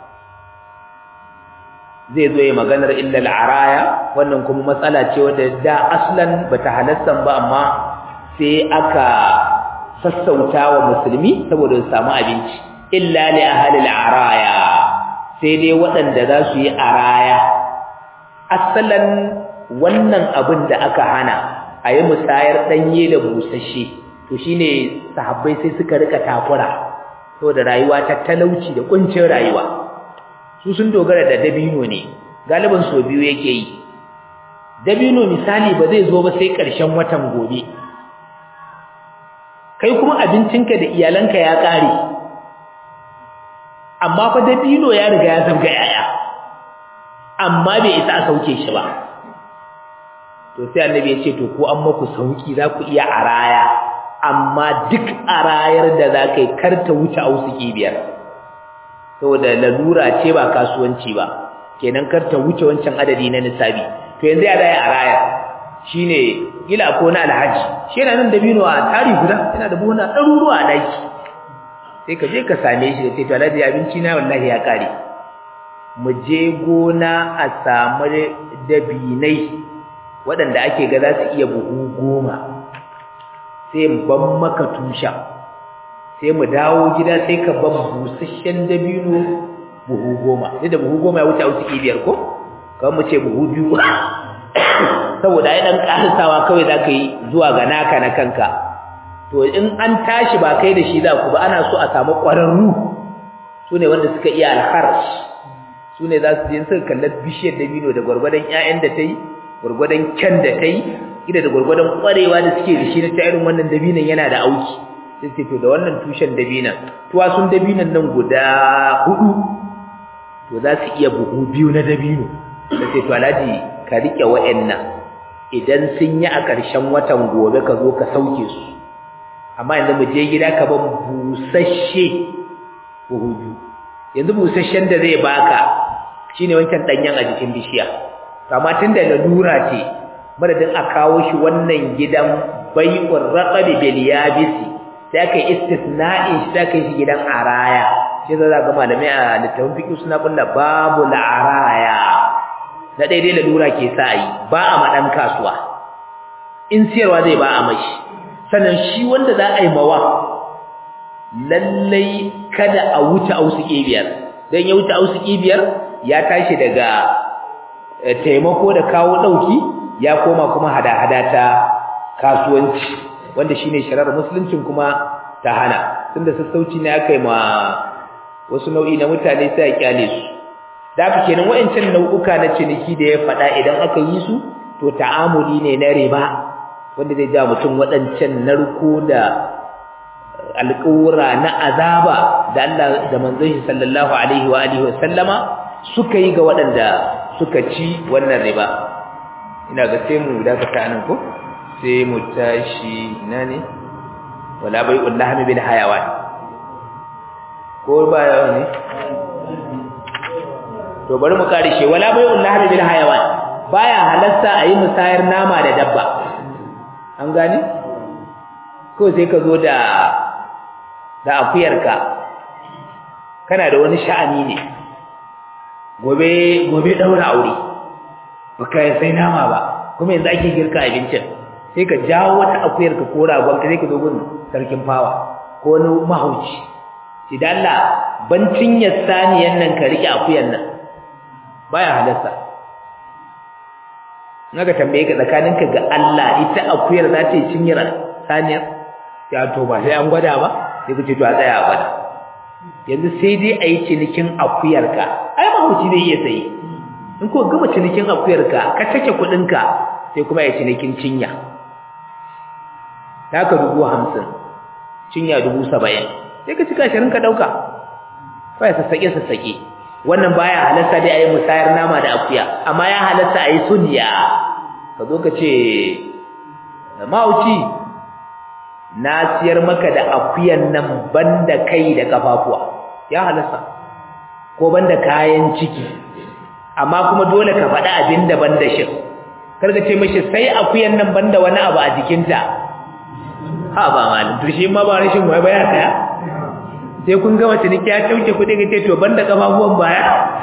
zai zo ya maganar illa al'araya wannan kuma matsala ce wadda da aslan bata halatta ba amma sai aka sassauta wa musulmi saboda su samu abinci illa li ahli al'araya sai dai waɗanda za su yi araya asalan wannan abin da aka hana a yi musayar ɗanye da busasshe to shine sahabbai sai suka rika takura saboda rayuwa ta talauci da kuncin rayuwa su sun dogara da dabino ne galiban so biyu yake yi dabino misali ba zai zo ba sai ƙarshen watan gobe kai kuma abincinka da iyalanka ya ƙare amma fa dabino ya riga ya zabga yaya amma bai isa a sauke shi ba to sai annabi ya ce to ko an maku sauki za ku iya araya amma duk arayar da za ka yi karta wuce ausuki biyar saboda lalura ce ba kasuwanci ba kenan karta wuce wancan adadi na nisabi to yanzu ya daya araya shine gila ko na alhaji shi yana nan dabino a tari guda yana da buhuna ɗaruruwa a daki sai ka je ka same shi da ce to alhaji abinci na wallahi ya kare mu je gona a samu dabinai waɗanda ake ga za su iya buhu goma sai ban maka tushen sai mu dawo gida sai ka ban busasshen dabino buhu goma sai da buhu goma ya wuce a wuce biyar ko kawai mu ce buhu biyu saboda ai ɗan ƙarisawa kawai za ka yi zuwa ga naka na kanka to in an tashi ba kai da shi za ku ba ana so a samu ƙwararru su ne wanda suka iya alharsh su ne za su je suka kallar bishiyar dabino da gwargwadon 'ya'yan da ta yi gwargwadon kyan da ta yi ida da gwargwadon ƙwarewa da suke da shi na ta irin wannan dabinon yana da auki sai ce to da wannan tushen dabinon tuwasun dabinon nan guda hudu to za su iya buhu biyu na dabino sai ce to alhaji ka riƙe wa'annan idan sun yi a ƙarshen watan gobe ka zo ka sauke su amma yanzu mu je gida ka ban busasshe buhu biyu yanzu busasshen da zai baka shine wancan danyen a jikin bishiya amma tunda lalura ce madadin a kawo shi wannan gidan bai'ur raqabi bil yabisi sai aka istisna'in shi sai aka shi gidan araya shi za ga malamai a littafin fiqh suna kulla babu araya na daidai lalura ke sa yi ba a madan kasuwa in siyarwa zai ba a mashi sannan shi wanda za a yi mawa lallai kada a wuce ausuki biyar don ya wuce ausuki biyar ya tashi daga taimako da kawo ɗauki ya koma kuma hada-hada ta kasuwanci wanda shine sharar musuluncin kuma ta hana tunda sassauci ne aka yi ma wasu nau'i na mutane sai a kyale su da haka kenan wayancan nau'uka na ciniki da ya faɗa idan aka yi su to ta'amuli ne na riba wanda zai ja mutum waɗancan narko da alƙawura na azaba da Allah da manzon shi sallallahu alaihi wa alihi wa sallama suka yi ga waɗanda suka ci wannan riba ina ga sai mu dakata nan ko sai mu tashi ina ne wala bai'ul lahmi bil hayawan ko ba yawa ne to bari mu kare shi wala bai'ul lahmi bil hayawan baya halasta ayi musayar nama da dabba an gane ko sai ka zo da da akuyarka kana da wani sha'ani ne gobe gobe daura aure baka sai nama ba kuma yanzu ake girka abincin sai ka jawo wata akuyarka ko ragon ka sai ka zo gun sarkin fawa ko wani mahauci idan Allah bancin ya saniyan nan ka rike akuyan nan baya halarsa naga tambaye ka tsakaninka ga Allah ita akuyar za ta yi cinyar saniyar ya to ba sai an gwada ba sai ku ce to a tsaya a gwada yanzu sai dai a yi cinikin akuyarka ai mahauci zai iya sayi in ko gama cinikin akuyarka ka take kuɗinka sai kuma ya cinikin cinya ta ka dubu hamsin cinya dubu saba'in sai ka cika ashirin ka ɗauka kawai sassaƙe sassaƙe wannan baya halarta dai a yi musayar nama da akuya amma ya halarta a yi sunya ka zo ka ce mahauci na siyar maka da akuyan nan banda kai da kafafuwa ya halasta ko banda kayan ciki amma kuma dole ka faɗa abin da banda shi karka ce mashi sai akuyan nan banda wani abu a jikinta ha ba malin to shi ma ba rashin wai baya saya sai kun gama ciniki ya tauke kuɗi ga ce to banda kafafuwan baya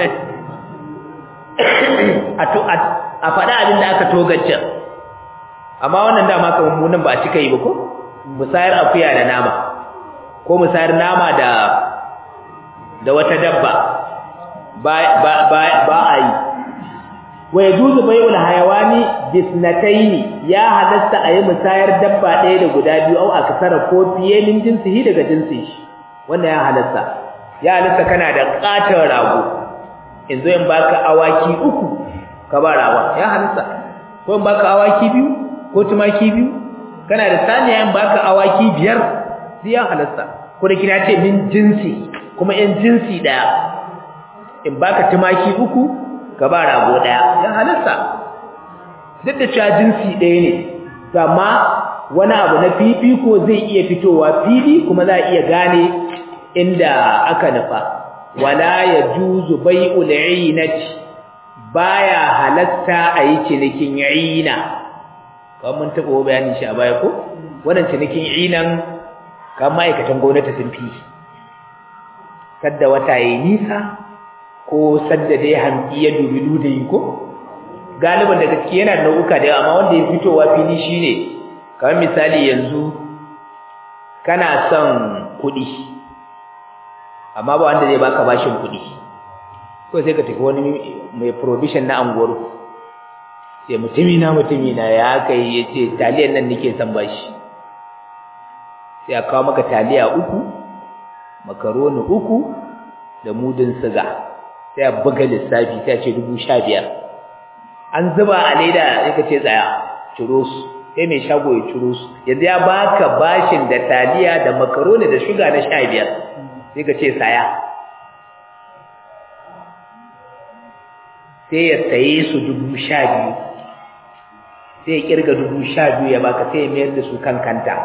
a faɗa abin da aka togace amma wannan dama kamar mu nan ba a cika yi ba ko musayar akuya da nama ko musayar nama da da wata dabba ba ba ba, ba a yi wa yajuzu bai'ul hayawani bisnataini ya halatta a yi musayar dabba ɗaya da guda biyu au aksara ko fiye min jinsihi daga jinsin shi wannan ya halatta ya halatta kana da katon rago in zo in baka awaki uku ka ba rawa ya halatta ko in baka awaki biyu ko tumaki biyu kana da saniya in baka awaki biyar sai ya halasta ko da kina ce min jinsi kuma yan jinsi daya in baka tumaki uku ka ba rago daya ya halarsa duk da cewa jinsi ɗaya ne amma wani abu na fifiko zai iya fitowa fili kuma za a iya gane inda aka nufa wala yajuzu bai'ul 'inati baya halatta a yi cinikin 'ina kawai mun taɓa bayanin shi a baya ko wannan cinikin 'inan kan ma'aikatan gwamnati sun fi sadda wata yayi nisa ko sadda dai hamki ya dubi ludayi ko galiban da gaske yana da nau'uka da yawa amma wanda ya fitowa fili shine kamar misali yanzu kana son kuɗi amma ba wanda zai baka bashin kuɗi ko sai ka tafi wani mai provision na anguwar sai mutumi na mutumi na ya kai ya ce taliyan nan nake son bashi sai a kawo maka taliya uku makaroni uku da mudin siga sai a buga lissafi sai a ce dubu sha biyar an zuba a leda sai ka ce tsaya ciro su sai mai shago ya ciro su yanzu ya baka bashin da taliya da makaroni da shuga na sha biyar sai ka ce saya sai ya saye su dubu sha biyu sai ya kirga dubu sha biyu ya baka sai ya mayar da su kan kanta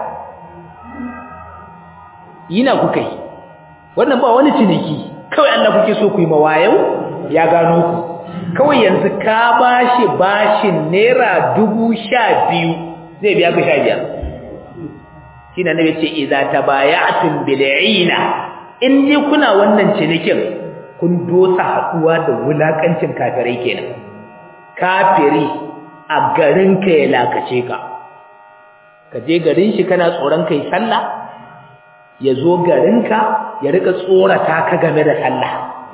yina kuka yi wannan ba wani ciniki kawai Allah kuke so ku yi mawayau ya gano ku kawai yanzu ka bashi bashin naira dubu sha biyu zai biya ka sha biyar shi na nabi ce iza tabaya'tum bil'ina in dai kuna wannan cinikin kun dosa haɗuwa da wulakancin kafirai kenan kafiri a garin ka ya lakace ka ka je garin shi kana tsoron kai sallah ya zo garinka ya rika tsorata ka game da sallah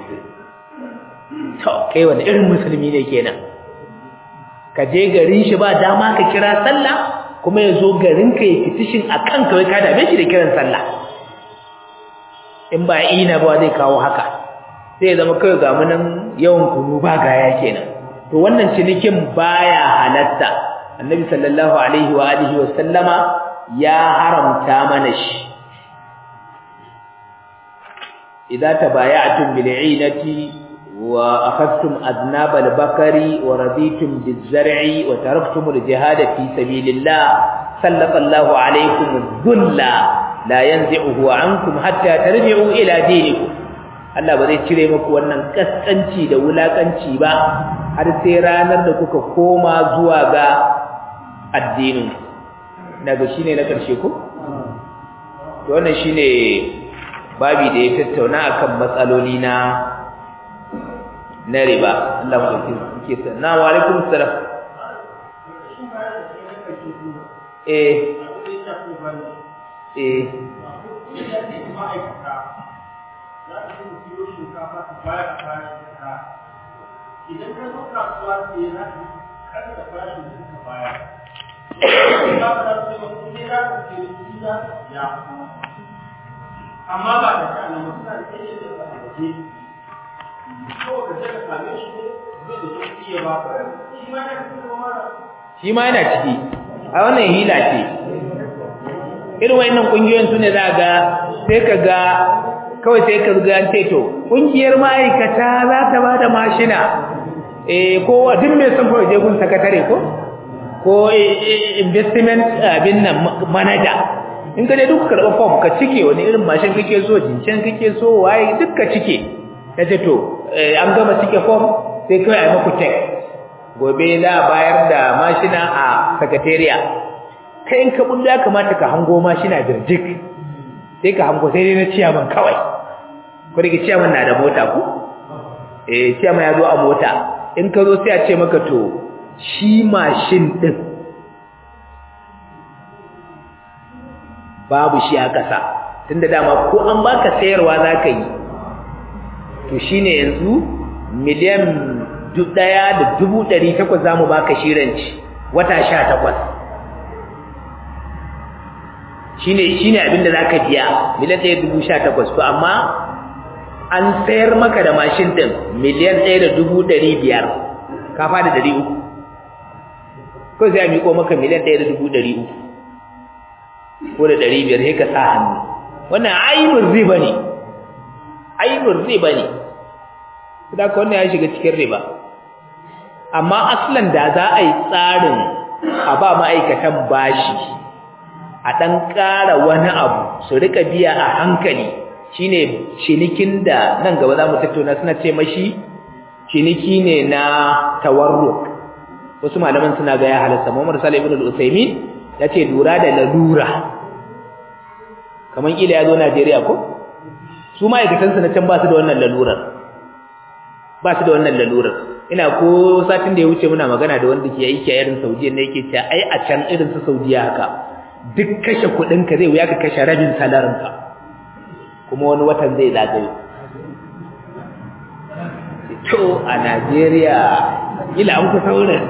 to kai wani irin musulmi ne kenan ka je garin shi ba dama ka kira sallah kuma ya zo garinka ya fitishin a kanka wai ka dame shi da kiran sallah in ba ina ba zai kawo haka sai ya zama kawai ga munan yawan kunu ba gaya kenan to wannan cinikin baya halatta annabi sallallahu alaihi wa alihi wa sallama ya haramta mana shi idza tabaya'tum bil 'inati wa akhadtum adnab al bakari wa raditum biz zar'i wa taraktum al jihad fi sabilillah sallallahu alaykum dhulla la yanzi'uhu ankum hatta tarji'u ila dinikum Allah ba zai cire muku wannan kaskanci da wulakanci ba har sai ranar da kuka koma zuwa ga addinin daga shine na karshe ko to wannan shine babi da ya tattauna akan matsaloli na na riba Allah mu dauke sa na wa alaikum salam eh eh idan ka zo kasuwa sai za ka kada da farashin da suka bayar ba ka da su ba ne za ka ce su za ya amma ba da shi annabi suna da kai da ba da ke ko ka je ka same shi ne zai da shi ya ba ka shi ma yana cikin mara shi ma yana ciki a wannan hila ce irin wayannan kungiyoyin su ne za ga sai ka ga kawai sai ka ga an ce to kungiyar ma'aikata za ta ba da mashina eh ko duk mai son kawai je gun sakatare ko ko investment abin nan manager in ka je duk karɓa form ka cike wani irin mashin kake so jincen kake so waye duk ka cike ka ce to an gama cike form sai kawai a maku check gobe za a bayar da mashina a sakatariya kai in ka bullo ya kamata ka hango mashina birjik sai ka hango sai dai na ciyaman kawai ko da ciyaman na da mota ku eh ciyaman ya zo a mota in ka zo sai a ce maka to shi mashin din babu shi a ƙasa tunda dama ko an baka sayarwa zaka yi to shine yanzu miliyan ɗaya da dubu ɗari takwas za mu baka shiranci wata sha takwas shine shine abin da zaka biya miliyan ɗaya dubu sha takwas to amma an sayar maka da mashin ɗin miliyan ɗaya da dubu ɗari biyar ka fada ɗari uku ko sai a miƙo maka miliyan ɗaya da dubu ɗari uku ko da ɗari biyar sai ka sa hannu wannan aibin riba ne ainun riba ne da ka wannan ya shiga cikin riba amma aslan da za a yi tsarin a ba ma'aikatan bashi a ɗan ƙara wani abu su rika biya a hankali shine cinikin da nan gaba za mu tattauna suna ce mashi ciniki ne na tawarruk wasu malaman suna ga ya halatta Muhammad Salih ibn al-Utsaimin ya ce lura da lalura kamar kila ya zo Najeriya ko su ma'aikatan su na can ba su da wannan lalurar ba su da wannan lalurar ina ko satin da ya wuce muna magana da wanda ke aiki a irin Saudiya ne yake cewa ai a can irin su Saudiya haka duk kashe kuɗin ka zai wuya ka kashe rabin salarin ka kuma wani watan zai zagayo to a Najeriya ila an kusa wurin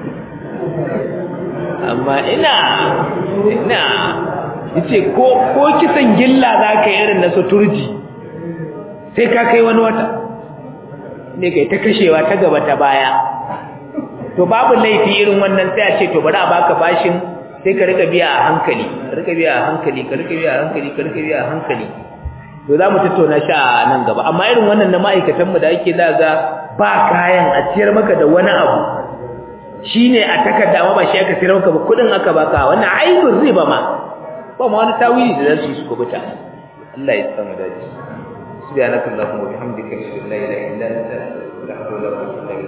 amma ina ina yace ko ko kisan gilla zaka yi irin na suturji sai ka kai wani wata ne kai ta kashewa ta gaba ta baya to babu laifi irin wannan sai a ce to bari a baka bashin sai ka rika biya a hankali ka rika biya a hankali ka rika biya a hankali ka rika biya a hankali to za mu tattauna shi a nan gaba amma irin wannan na ma'aikatan mu da ake zaga ba kayan a ciyar maka da wani abu shine a takarda amma ba shi aka ciyar maka ba kudin aka baka wannan aibin riba ma ba ma wani tawili da zasu yi su kubuta Allah ya samu dace subhanakallahumma wa bihamdika ashhadu an la ilaha illa anta astaghfiruka wa atubu ilaik